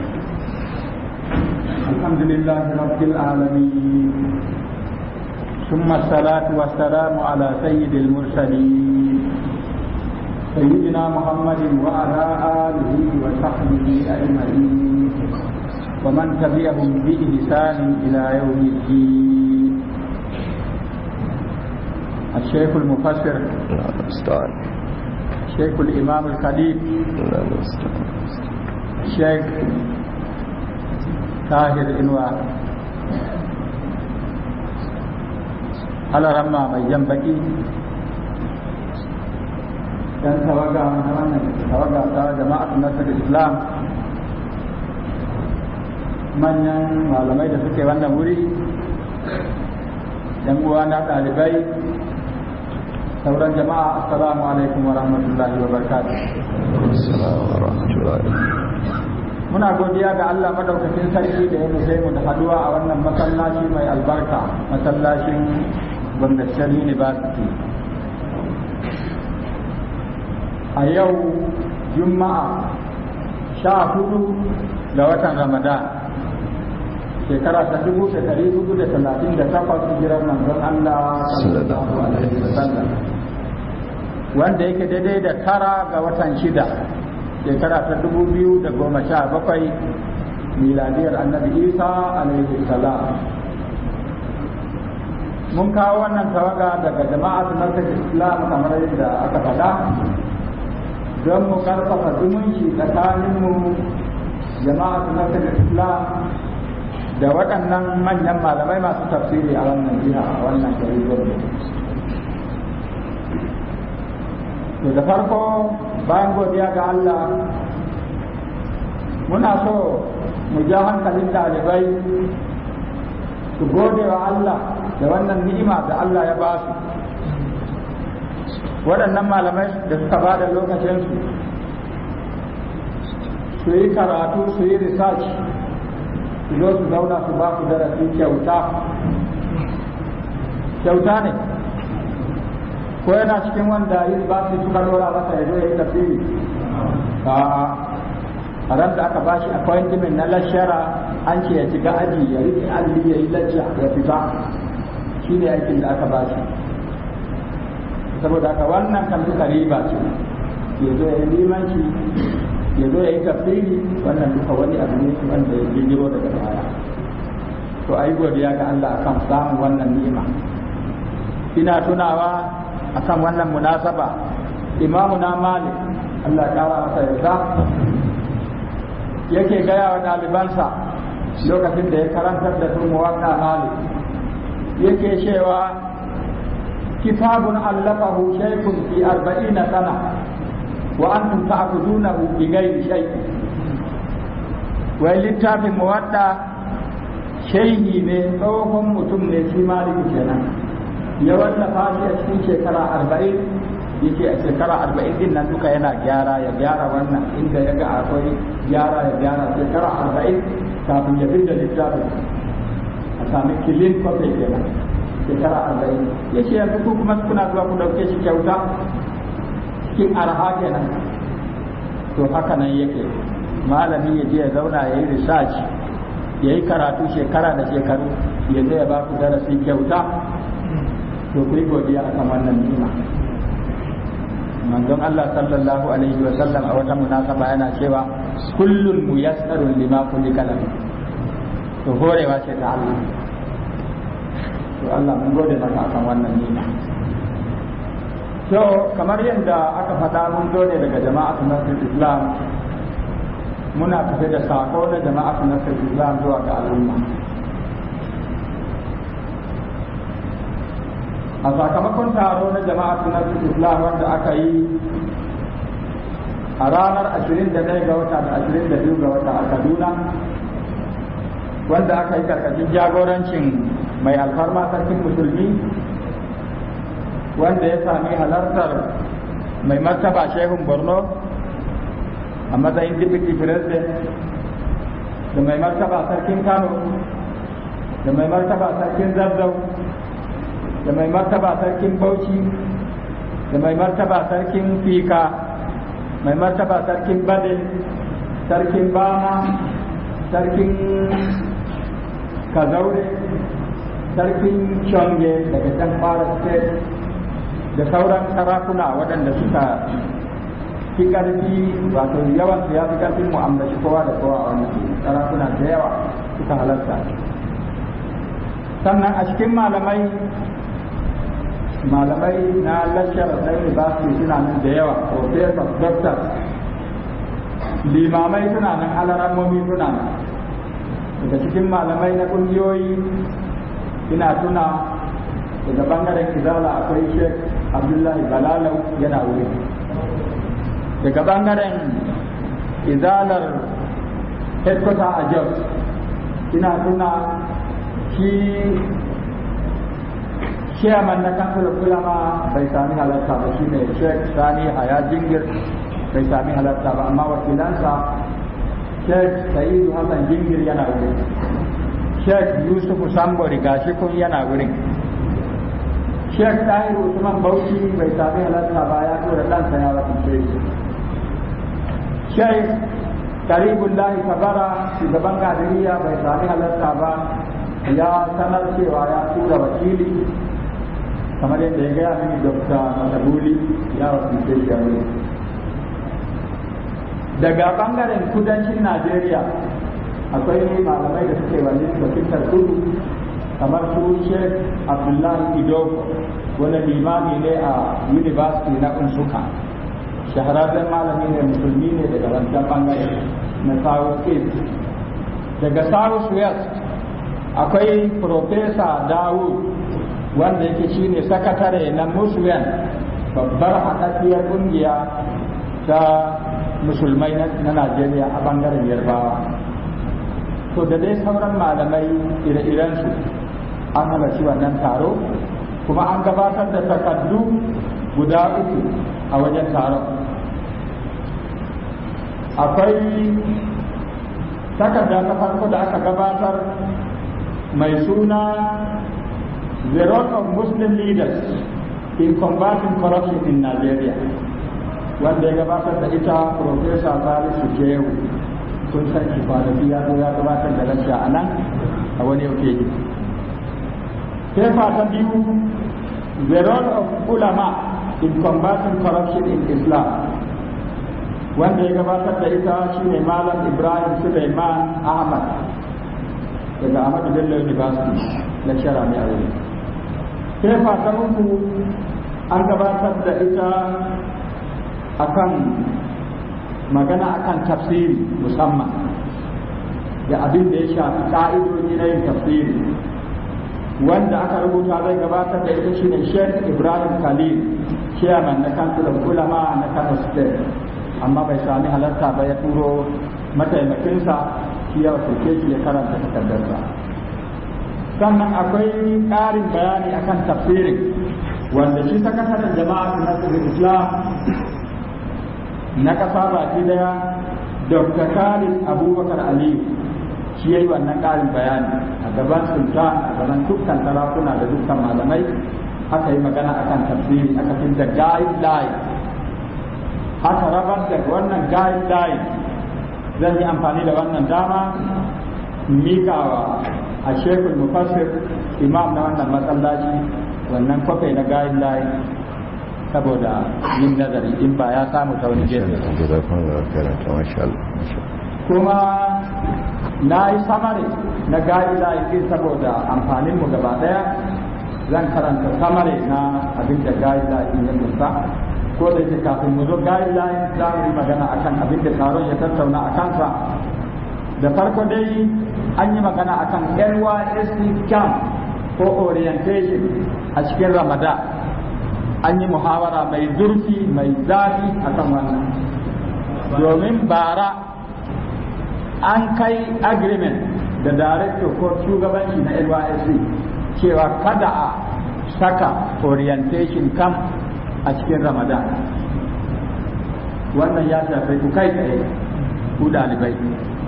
alhamdulillahi rabbil alamin ثم الصلاة والسلام على سيد المرسلين سيدنا محمد وعلى آله وصحبه أجمعين ومن تبعهم بإحسان إلى يوم الدين الشيخ المفسر الشيخ الإمام الخليل الشيخ طاهر إنوار على رمى من ينبغي dan tawaga na wannan tawaga ta jama'at nasar islam manyan malamai da suke wannan wuri yan uwa na ɗalibai sauran jama'a assalamu alaikum wa rahmatullahi wa barakatuh muna godiya ga Allah madaukakin sarki da ya nufe mu da haduwa a wannan masallaci mai albarka masallacin Gwamnatin University a yau juma'a sha hudu ga watan ramadan shekara ta dubu da dari hudu da talatin da takwas hijirar manzon Allah sallallahu alaihi wasallam wanda yake daidai da tara ga watan shida shekara ta dubu biyu da goma sha bakwai miladiyar annabi isa alaihi salam mun kawo wannan tawaga daga jama'atu nasar islam kamar yadda aka faɗa don mu karfafa zumunci tsakaninmu jama'atu nasar islam da waɗannan manyan malamai masu tafsiri a wannan jiha a wannan gari gwamnati to da farko bayan godiya ga Allah muna so mu ja hankalin ɗalibai su gode wa Allah da wannan ni'ima da Allah ya ba su waɗannan malamai da suka ba da lokacinsu su yi karatu su yi research su zo su zauna su ba ku darasi kyauta kyauta ne ko yana cikin wanda yi ba su suka lura masa ya zo ya yi tafsiri a ran da aka bashi appointment na lashara an ce ya shiga aji ya rike alli ya yi lacca ya fita shi ne aikin da aka bashi saboda haka wannan kan duka riba ce ya zo ya yi limanci ya zo ya yi tafsiri wannan duka wani abu ne wanda ya bijiro daga baya to ayi godiya ga Allah akan samun wannan ni'ima ina tunawa akan wannan munasaba imamu na malik Allah kara masa yarda yake gaya wa ɗalibansa lokacin da ya karantar da su muwaƙa malik yake cewa kitabun allafahu shaykun fi arba'ina sana wa antum ta'budunahu bi ghairi shay'in wai littafin muwadda shehi ne tsohon mutum ne shi maliki kenan ya wallafa shi a cikin shekara arba'in yake a shekara arba'in din nan duka yana gyara ya gyara wannan inda ya ga akwai gyara ya gyara shekara arba'in kafin ya da littafin a sami kilin kwafe kenan shekara arba'in ya ce yanzu ku kuma kuna zuwa ku ɗauke shi kyauta cikin arha kenan to haka nan yake malami ya je ya zauna ya yi research ya yi karatu shekara da shekaru ya zai ya ba ku darasi kyauta to ku yi godiya a kan wannan ni'ima manzon Allah sallallahu alaihi wa sallam a wata munasaba yana cewa kullun muyassarun lima kulika lahu to horewa ce ta Allah to Allah mun gode maka akan wannan ni'ima to kamar yadda aka faɗa mun zo ne daga jama'atu nasrul islam muna tafe da sako na jama'atu nasrul islam zuwa ga al'umma a sakamakon taro na jama'atu na islam wanda aka yi a ranar 21 ga wata da 22 ga wata a kaduna wanda aka yi karkashin jagorancin mai alfarma sarkin musulmi wanda ya sami halartar mai martaba shehun borno a matsayin deputy president da mai martaba sarkin kano da mai martaba sarkin zazzau da mai martaba sarkin bauchi da mai martaba sarkin fika mai martaba sarkin bade sarkin bama sarkin kazaure sarkin shonge daga can fara state da sauran sarakuna waɗanda suka fi ƙarfi wato yawan su ya fi ƙarfin mu ambaci kowa da kowa a wannan sarakuna da yawa suka halarta sannan a cikin malamai malamai na lashar na university suna nan da yawa professors doctors limamai suna nan alarammomi suna nan daga cikin malamai na kungiyoyi ina tuna daga bangaren izala akwai sheikh abdullahi balalau yana wuri daga bangaren izalar headquarter a jos ina tuna shi chairman na kansular kulama bai sami halarta ba shi ne sheikh sani haya jingir bai sami halarta ba amma wakilansa sheikh sa'idu hassan jingir yana wurin sheikh yusuf sambo gashi kun yana wurin sheikh tahiru usman bauchi bai sami halarta ba ya tura ɗansa ya wakilce shi sheikh karibullahi kabara shugaban kadiriya bai sami halarta ba ya sanar cewa ya tura wakili kamar yadda ya gaya mini dokta matabuli ya wakilce shi a wurin daga bangaren kudancin najeriya akwai malamai da suke wani wakiltar kudu kamar su sheikh abdullahi idoko wani limami ne a university na unsuka shahararren malami ne musulmi ne daga wancan bangare na south east daga south west akwai profesa dawud wanda yake shine sakatare na muslim babbar haɗaɗɗiyar ƙungiya ta musulmai na najeriya a bangaren yarbawa to da dai sauran malamai ire-irensu an halarci wannan taro kuma an gabatar da takardu guda uku a wajen taron akwai takarda ta farko da aka gabatar mai suna the role of muslim leaders in combating corruption in Nigeria wanda ya gabatar da ita Professor Salisu Shehu kun san shi kwanaki ya zo ya gabatar da lacca a nan a wani okeji. Fefa ta biyu the role of ulama in combating corruption in Islam wanda ya gabatar da ita shine Malam Ibrahim Suleiman Ahmad daga Ahmadu Bello University lecturer ne a wuri. Fefa ta uku an gabatar da ita akan magana akan tafsiri musamman da abin da ya shafi ka'idoji na yin tafsiri wanda aka rubuta zai gabatar da ita shine Sheikh Ibrahim Khalil chairman na Council of Ulama na Kano State amma bai sami halarta ba ya turo mataimakinsa shi ya wakilce shi ya karanta takardarsa sannan akwai ƙarin bayani akan tafsirin wanda shi sakataren jama'a na Islam na ƙasa baki daya Dr. Khalid Abubakar Aliyu shi ya yi wannan ƙarin bayani a gaban sultan a gaban dukkan sarakuna da dukkan malamai aka yi magana akan tafsiri aka fi da guideline aka rabar da wannan guideline zan yi amfani da wannan dama mikawa a shekul mufassir imam na wannan masallaci wannan kwafai na guideline saboda yin nazari in ba ya samu ta wani gefe kuma na yi samari na guideline din saboda amfanin mu gaba daya zan karanta samari na abin da guideline din ya kusa ko da yake kafin mu zo guideline za mu yi magana akan abin da taron ya tattauna a kansa da farko dai an yi magana akan NYSC camp ko orientation a cikin ramadan an yi muhawara mai zurfi mai zafi akan wannan domin bara an kai agreement da director ko shugabanci na NYSC cewa kada a saka orientation camp a cikin ramadan wannan ya shafi ku kai tsaye ku dalibai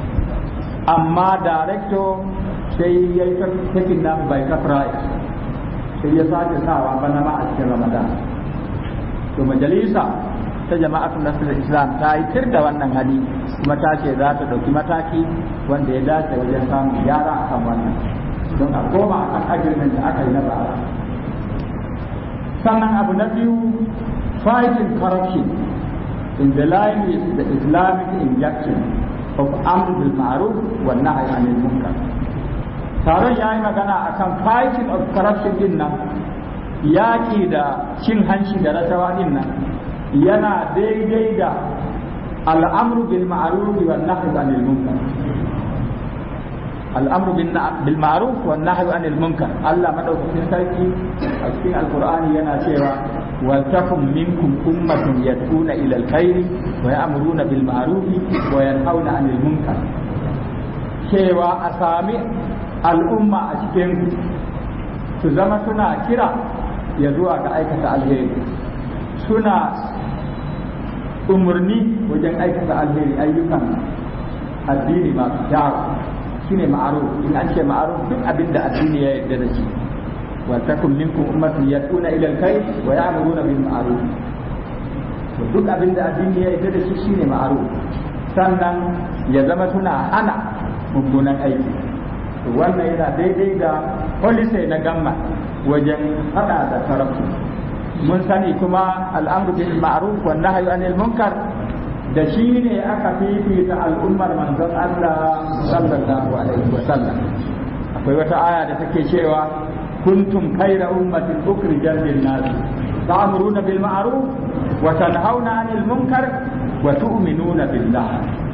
amma director sai ya yi taking namu by surprise sai ya sake sawa bana ma a cikin ramadan to majalisa ta jama'atun nasarar islam ta yi tir da wannan hali kuma ta ce za ta ɗauki mataki wanda ya dace wajen samun gyara a kan wannan don a koma a kan agreement da aka yi na bara sannan abu na biyu fighting corruption in the line with the islamic injection of amr bil ma'ruf wa nahy anil munkar taron ya yi magana akan fighting of corruption din nan yaƙi da cin hanci da rashawa din nan yana daidai da al'amru bil ma'ruf wa nahy anil munkar al'amru bil ma'ruf wa nahy anil munkar Allah madaukakin sarki a cikin alqur'ani yana cewa wal takum minkum ummatun yad'una ila alkhairi wa ya'muruna bil ma'ruf wa yanhauna anil munkar cewa a sami al'umma a cikin su zama suna kira ya zuwa ga aikata alheri suna umarni wajen aikata alheri ayyukan addini masu kyawu shine ma'aruf in an ce ma'aruf duk abin da addini ya yarda da shi wa takum minkum ummatun yad'una ila alkhair wa ya'muruna bil ma'ruf to duk abin da addini ya yarda da shi shine ma'aruf sannan ya zama suna hana mummunan aiki to wannan yana daidai da policy na gamma wajen hada da tarafu mun sani kuma al'amru bil ma'ruf wa nahyu anil munkar da shi ne aka fifita al'ummar manzon Allah sallallahu alaihi wa sallam akwai wata aya da take cewa kuntum khayra ummatin ukhrijat lin nas ta'muruna bil ma'ruf wa tanhauna 'anil munkar wa tu'minuna billah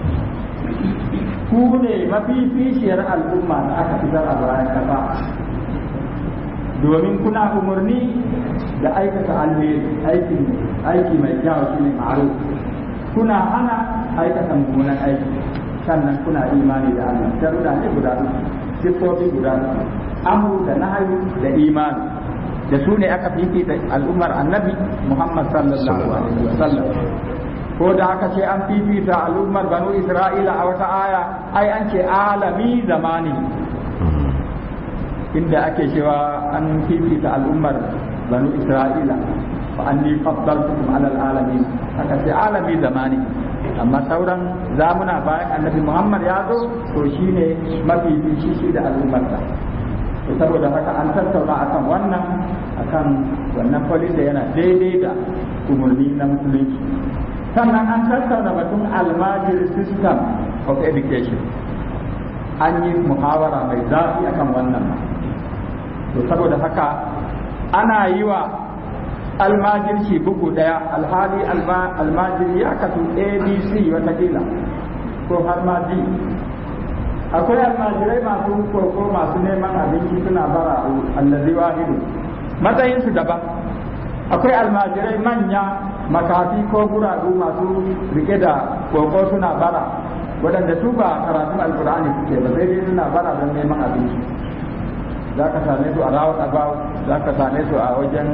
ku ne mafificiyar al'umma da aka fitar a bayan kasa domin kuna umarni da aikata alheri aiki aiki mai kyau shine ma'ruf kuna hana aikata mummunan aiki sannan kuna imani da Allah sharuda ne guda uku siffofi guda uku amru da nahayu da imani da su ne aka fifita al'ummar annabi Muhammad sallallahu alaihi wasallam ko da aka ce an fifita al'ummar banu Isra'ila a wata aya ai an ce alami zamani inda ake cewa an fifita al'ummar banu isra'ila fa anni faddaltukum ala alamin aka ce alami zamani amma sauran zamuna bayan annabi muhammad ya zo to shine mafi shi da al'ummarsa to saboda haka an tattauna akan wannan akan wannan policy yana daidai da umarni na musulunci sannan an tattauna batun almajir system of education an yi muhawara mai zafi akan wannan to saboda haka ana yi wa almajirci bugu daya alhali almajiri ya kasu abc watakila ko har ma d akwai almajirai masu koko masu neman abinci suna bara allazi wahidu matsayinsu daban akwai almajirai manya makafi ko guragu masu rike da koko suna bara waɗanda su ba karatun alkur'ani suke ba sai dai suna bara don neman abinci za ka same su a rawar about za ka same su a wajen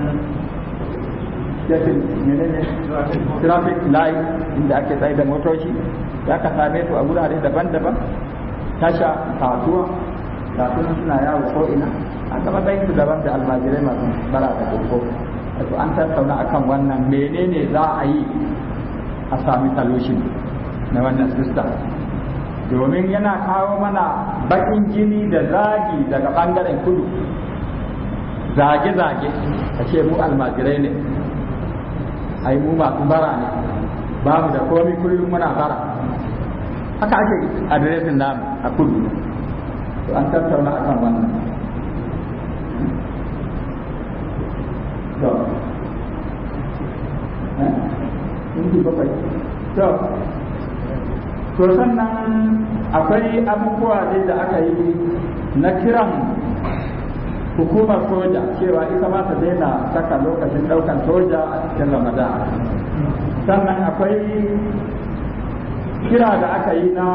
yafin menene traffic light inda ake tsaye da motoci za ka same su a wurare daban-daban tasha kasuwa ga sunan suna yawo ko ina an gaba tsayin su daban da almajirai masu bara da koko wato an tattauna akan wannan menene za a yi a sami solution na wannan system domin yana kawo mana bakin jini da zagi daga bangaren kudu zage-zage a ce mu almajirai ne ai mu masu bara ne ba mu da komi kullum muna bara haka ake adiresin namu a kudu to an tattauna akan wannan to eh bakwai to to sannan akwai abubuwa dai da aka yi na kiran hukumar soja cewa ita ma ta daina saka lokacin daukan soja a cikin ramadan sannan akwai kira da aka yi na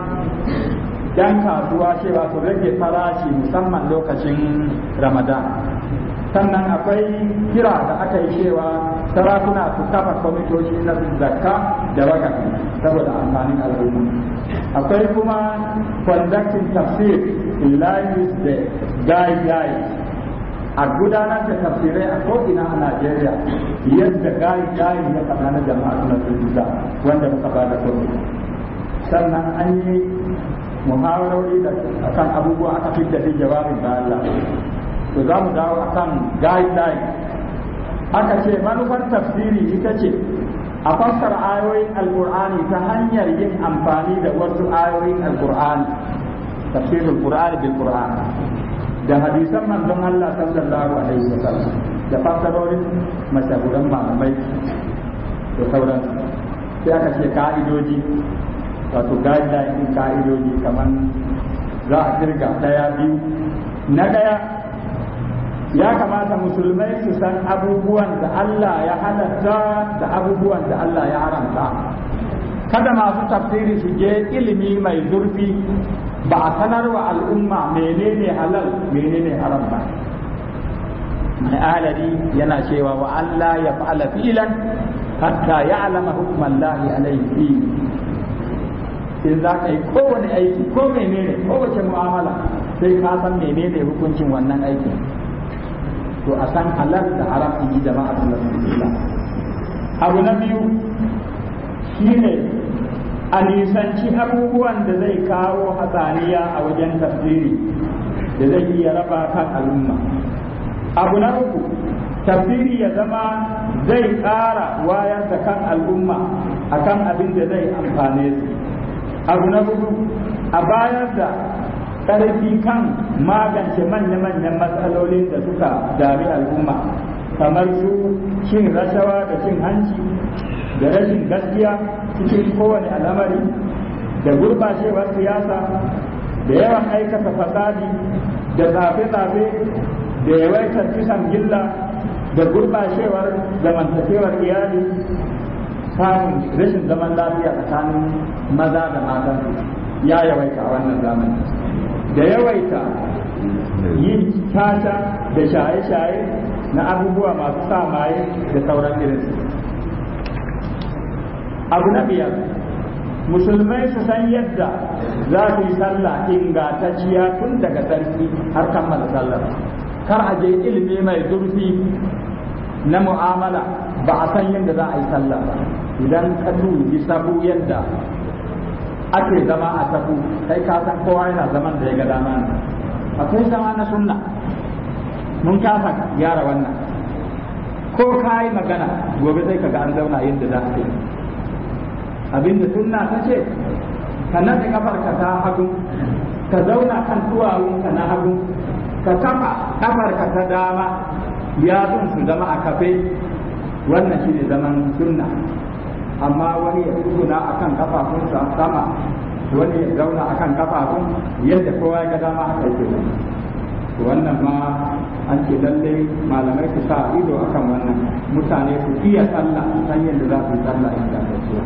yan kasuwa cewa su rage farashi musamman lokacin ramadan sannan akwai kira da aka yi cewa sarakuna su kafa kwamitoci na zakka da wakafi saboda amfanin al'umma akwai kuma conducting tafsir in line with the guidelines a gudanar da tafsirai a ko'ina a Najeriya yadda guidelines ya faɗa na jama'a suna turbiza wanda muka ba da kwamiti sannan an yi muhawarori da akan abubuwa aka fi da jawabin da Allah to za mu dawo akan guideline aka ce manufar tafsiri ita ce a fassara ayoyin alkur'ani ta hanyar yin amfani da wasu ayoyin alkur'ani tafsirul qur'ani bil qur'an da hadisan manzon Allah sallallahu alaihi wasallam da fassarorin mashahuran malamai da sauransu sai aka ce ka'idoji wato guideline ka'idoji kamar za a kirga daya biyu na daya ya kamata musulmai su san abubuwan da Allah ya halatta da abubuwan da Allah ya haramta kada masu tafsiri su je ilimi mai zurfi ba a sanar wa al'umma menene halal menene haram ba mai alari yana cewa wa Allah ya fa'ala filan hatta ya alama hukman lahi alaihi in za ka yi kowane aiki ko menene kowace mu'amala sai ka san menene hukuncin wannan aikin to a san halal da haram in ji jama'a sallallahu abu na biyu shine a nisanci abubuwan da zai kawo hatsaniya a wajen tafsiri da zai iya raba kan al'umma abu na uku tafsiri ya zama zai ƙara wayar da kan al'umma akan abin da zai amfane su abu na hudu a bayar da ƙarfi kan magance manya-manyan matsalolin da suka dami al'umma kamar su cin rashawa da cin hanci da rashin gaskiya cikin kowane al'amari da gurbacewar siyasa da yawan aikata fasadi da tsafe-tsafe da yawaitar kisan gilla da gurbacewar zamantakewar iyali samun rashin zaman lafiya tsakanin maza da mata ya yawaita a wannan zamani da yawaita yin tata da shaye-shaye na abubuwa masu sa maye da sauran irinsu abu na biyar musulmai su san yadda za su yi sallah ingantacciya tun daga sarki har kammala sallar kar a je ilimi mai zurfi na mu'amala ba a san yadda za a yi sallah ba idan ka dubi sabu yadda ake zama a sabu kai ka san kowa yana zaman da ya ga dama ne akwai zama na sunna mun kasa gyara wannan ko ka yi magana gobe sai ka ga an zauna yadda za a yi abinda sunna ta ce ka naɗe kafarka ta hagu ka zauna kan duwawunka na hagu ka kafa kafarka ta dama yatsun su zama a kafe wannan shi ne zaman sunna amma wani ya tsuguna a kan kafafunsa sama wani ya zauna a kan kafafun yadda kowa ya ga dama haka yake wannan ma an ce lalle malamai su sa ido akan wannan mutane su iya sallah san yadda za su yi sallah inda ta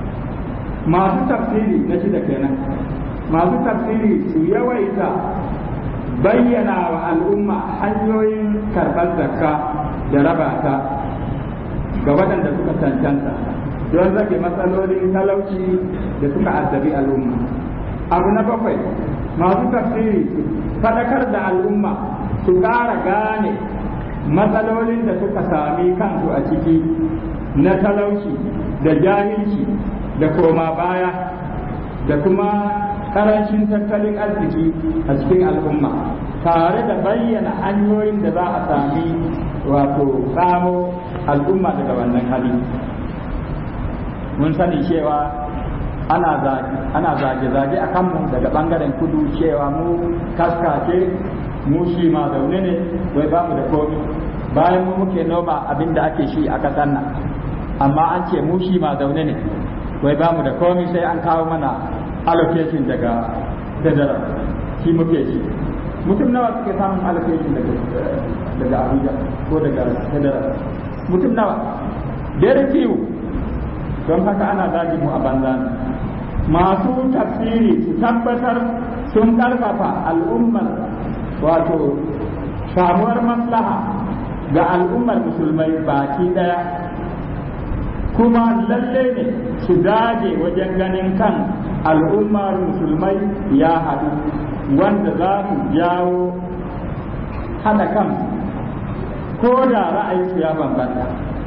masu tafsiri na shida kenan masu tafsiri su yawaita bayyana wa al'umma hanyoyin karɓar zakka da raba ta ga waɗanda suka cancanta don rage matsalolin talauci da suka addabi al'umma abu na bakwai masu tafsiri su faɗakar da al'umma su ƙara gane matsalolin da suka sami kansu a ciki na talauci da jahilci da koma baya da kuma karancin tattalin arziki a cikin al'umma tare da bayyana hanyoyin da za a sami wato samo al'umma daga wannan hali mun sani cewa ana zage-zage a kanmu daga bangaren kudu cewa mu kaskace mu shi ma zaune ne wai ba mu da komi bayan mu muke noma abin da ake shi a ƙasar nan amma an ce mu shi ma zaune ne wai ba mu da komi sai an kawo mana allocation daga federal shi muke shi mutum nawa suke samun allocation daga daga abuja ko daga federal mutum nawa very few don haka ana zagi mu a banza masu tafsiri su tabbatar sun karfafa al'ummar wato samuwar maslaha ga al'ummar musulmai baki daya kuma lalle ne su dage wajen ganin kan al'ummar musulmai ya haɗu wanda za su jawo haɗa kan ko da ra'ayinsu ya bambanta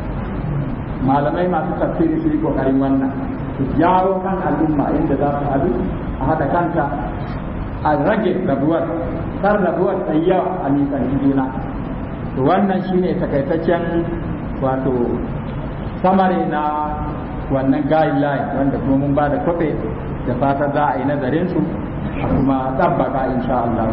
malamai masu tafsiri su yi ƙoƙarin wannan su jawo kan al'umma inda za su haɗu a haɗa kanta a rage rabuwar kar rabuwar yawa a nisan juna wannan shine takaitaccen wato samari na wannan guideline wanda kuma mun ba da kwafe da fata za a yi nazarin su a kuma tabbaka insha Allah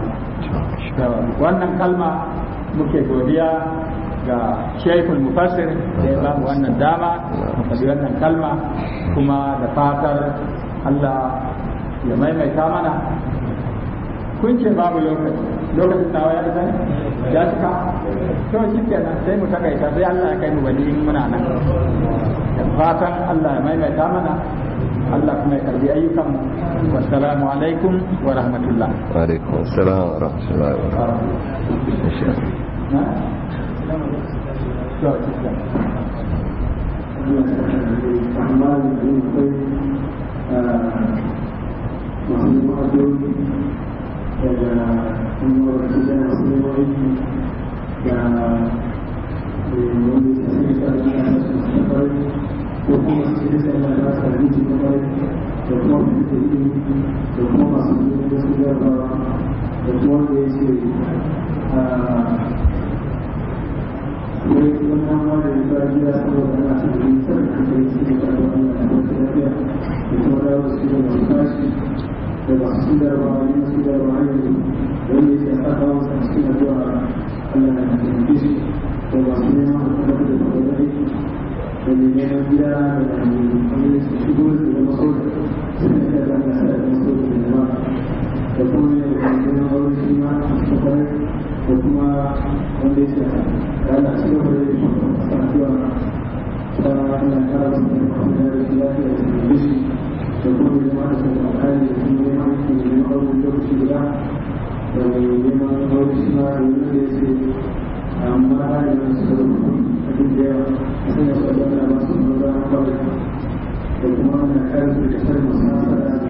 wannan kalma muke godiya ga shekul mufassir da ya bamu wannan dama mu faɗi wannan kalma kuma da fatar Allah ya maimaita mana kun ce babu lokaci lokacin nawa ya isa ya cika to shi kenan sai mu takaita sai Allah ya kai mu wani muna nan da fatan Allah ya maimaita mana Allah kuma ya karbi ayyukan mu wassalamu alaikum wa rahmatullah wa alaikum assalam wa rahmatullahi wa daga kuma da masu neman aiki da wanda ya sanya ta da ya su su kwarai ko kuma su ce sai Allah ya sa rinci ta kwarai da kuma su da ilimi da kuma masu neman da su jarrabawa da kuma wanda ya ce wai wannan ma da ya fara gida saboda ana son yin sarrafa kai su ne da Allah ya kwanta lafiya da kuma dawo su da masu tashi da masu darba ne masu darba ne wanda yake saka masa cikin addu'a Allah ya taimake shi da masu neman hukumar da kuma aiki da mai neman gida da wanda su shigo da zama soja sun yi da zama sa da zama soja da zama da kuma ne da neman aure shi ma a cikin kwarai da kuma wanda yake da Allah ci gaba da shi a addu'a ta Allah ya kara su da kuma da shi lafiya da taimake shi da kuma jama'a da kuma kare da kuma neman aiki da neman aure lokaci guda da mai neman aure shi ma da wanda ya ce amma da yana su da kuma abin da yawa a sanya su a jami'a ba su maza kawai da kuma ana kare su da kasar masu nasa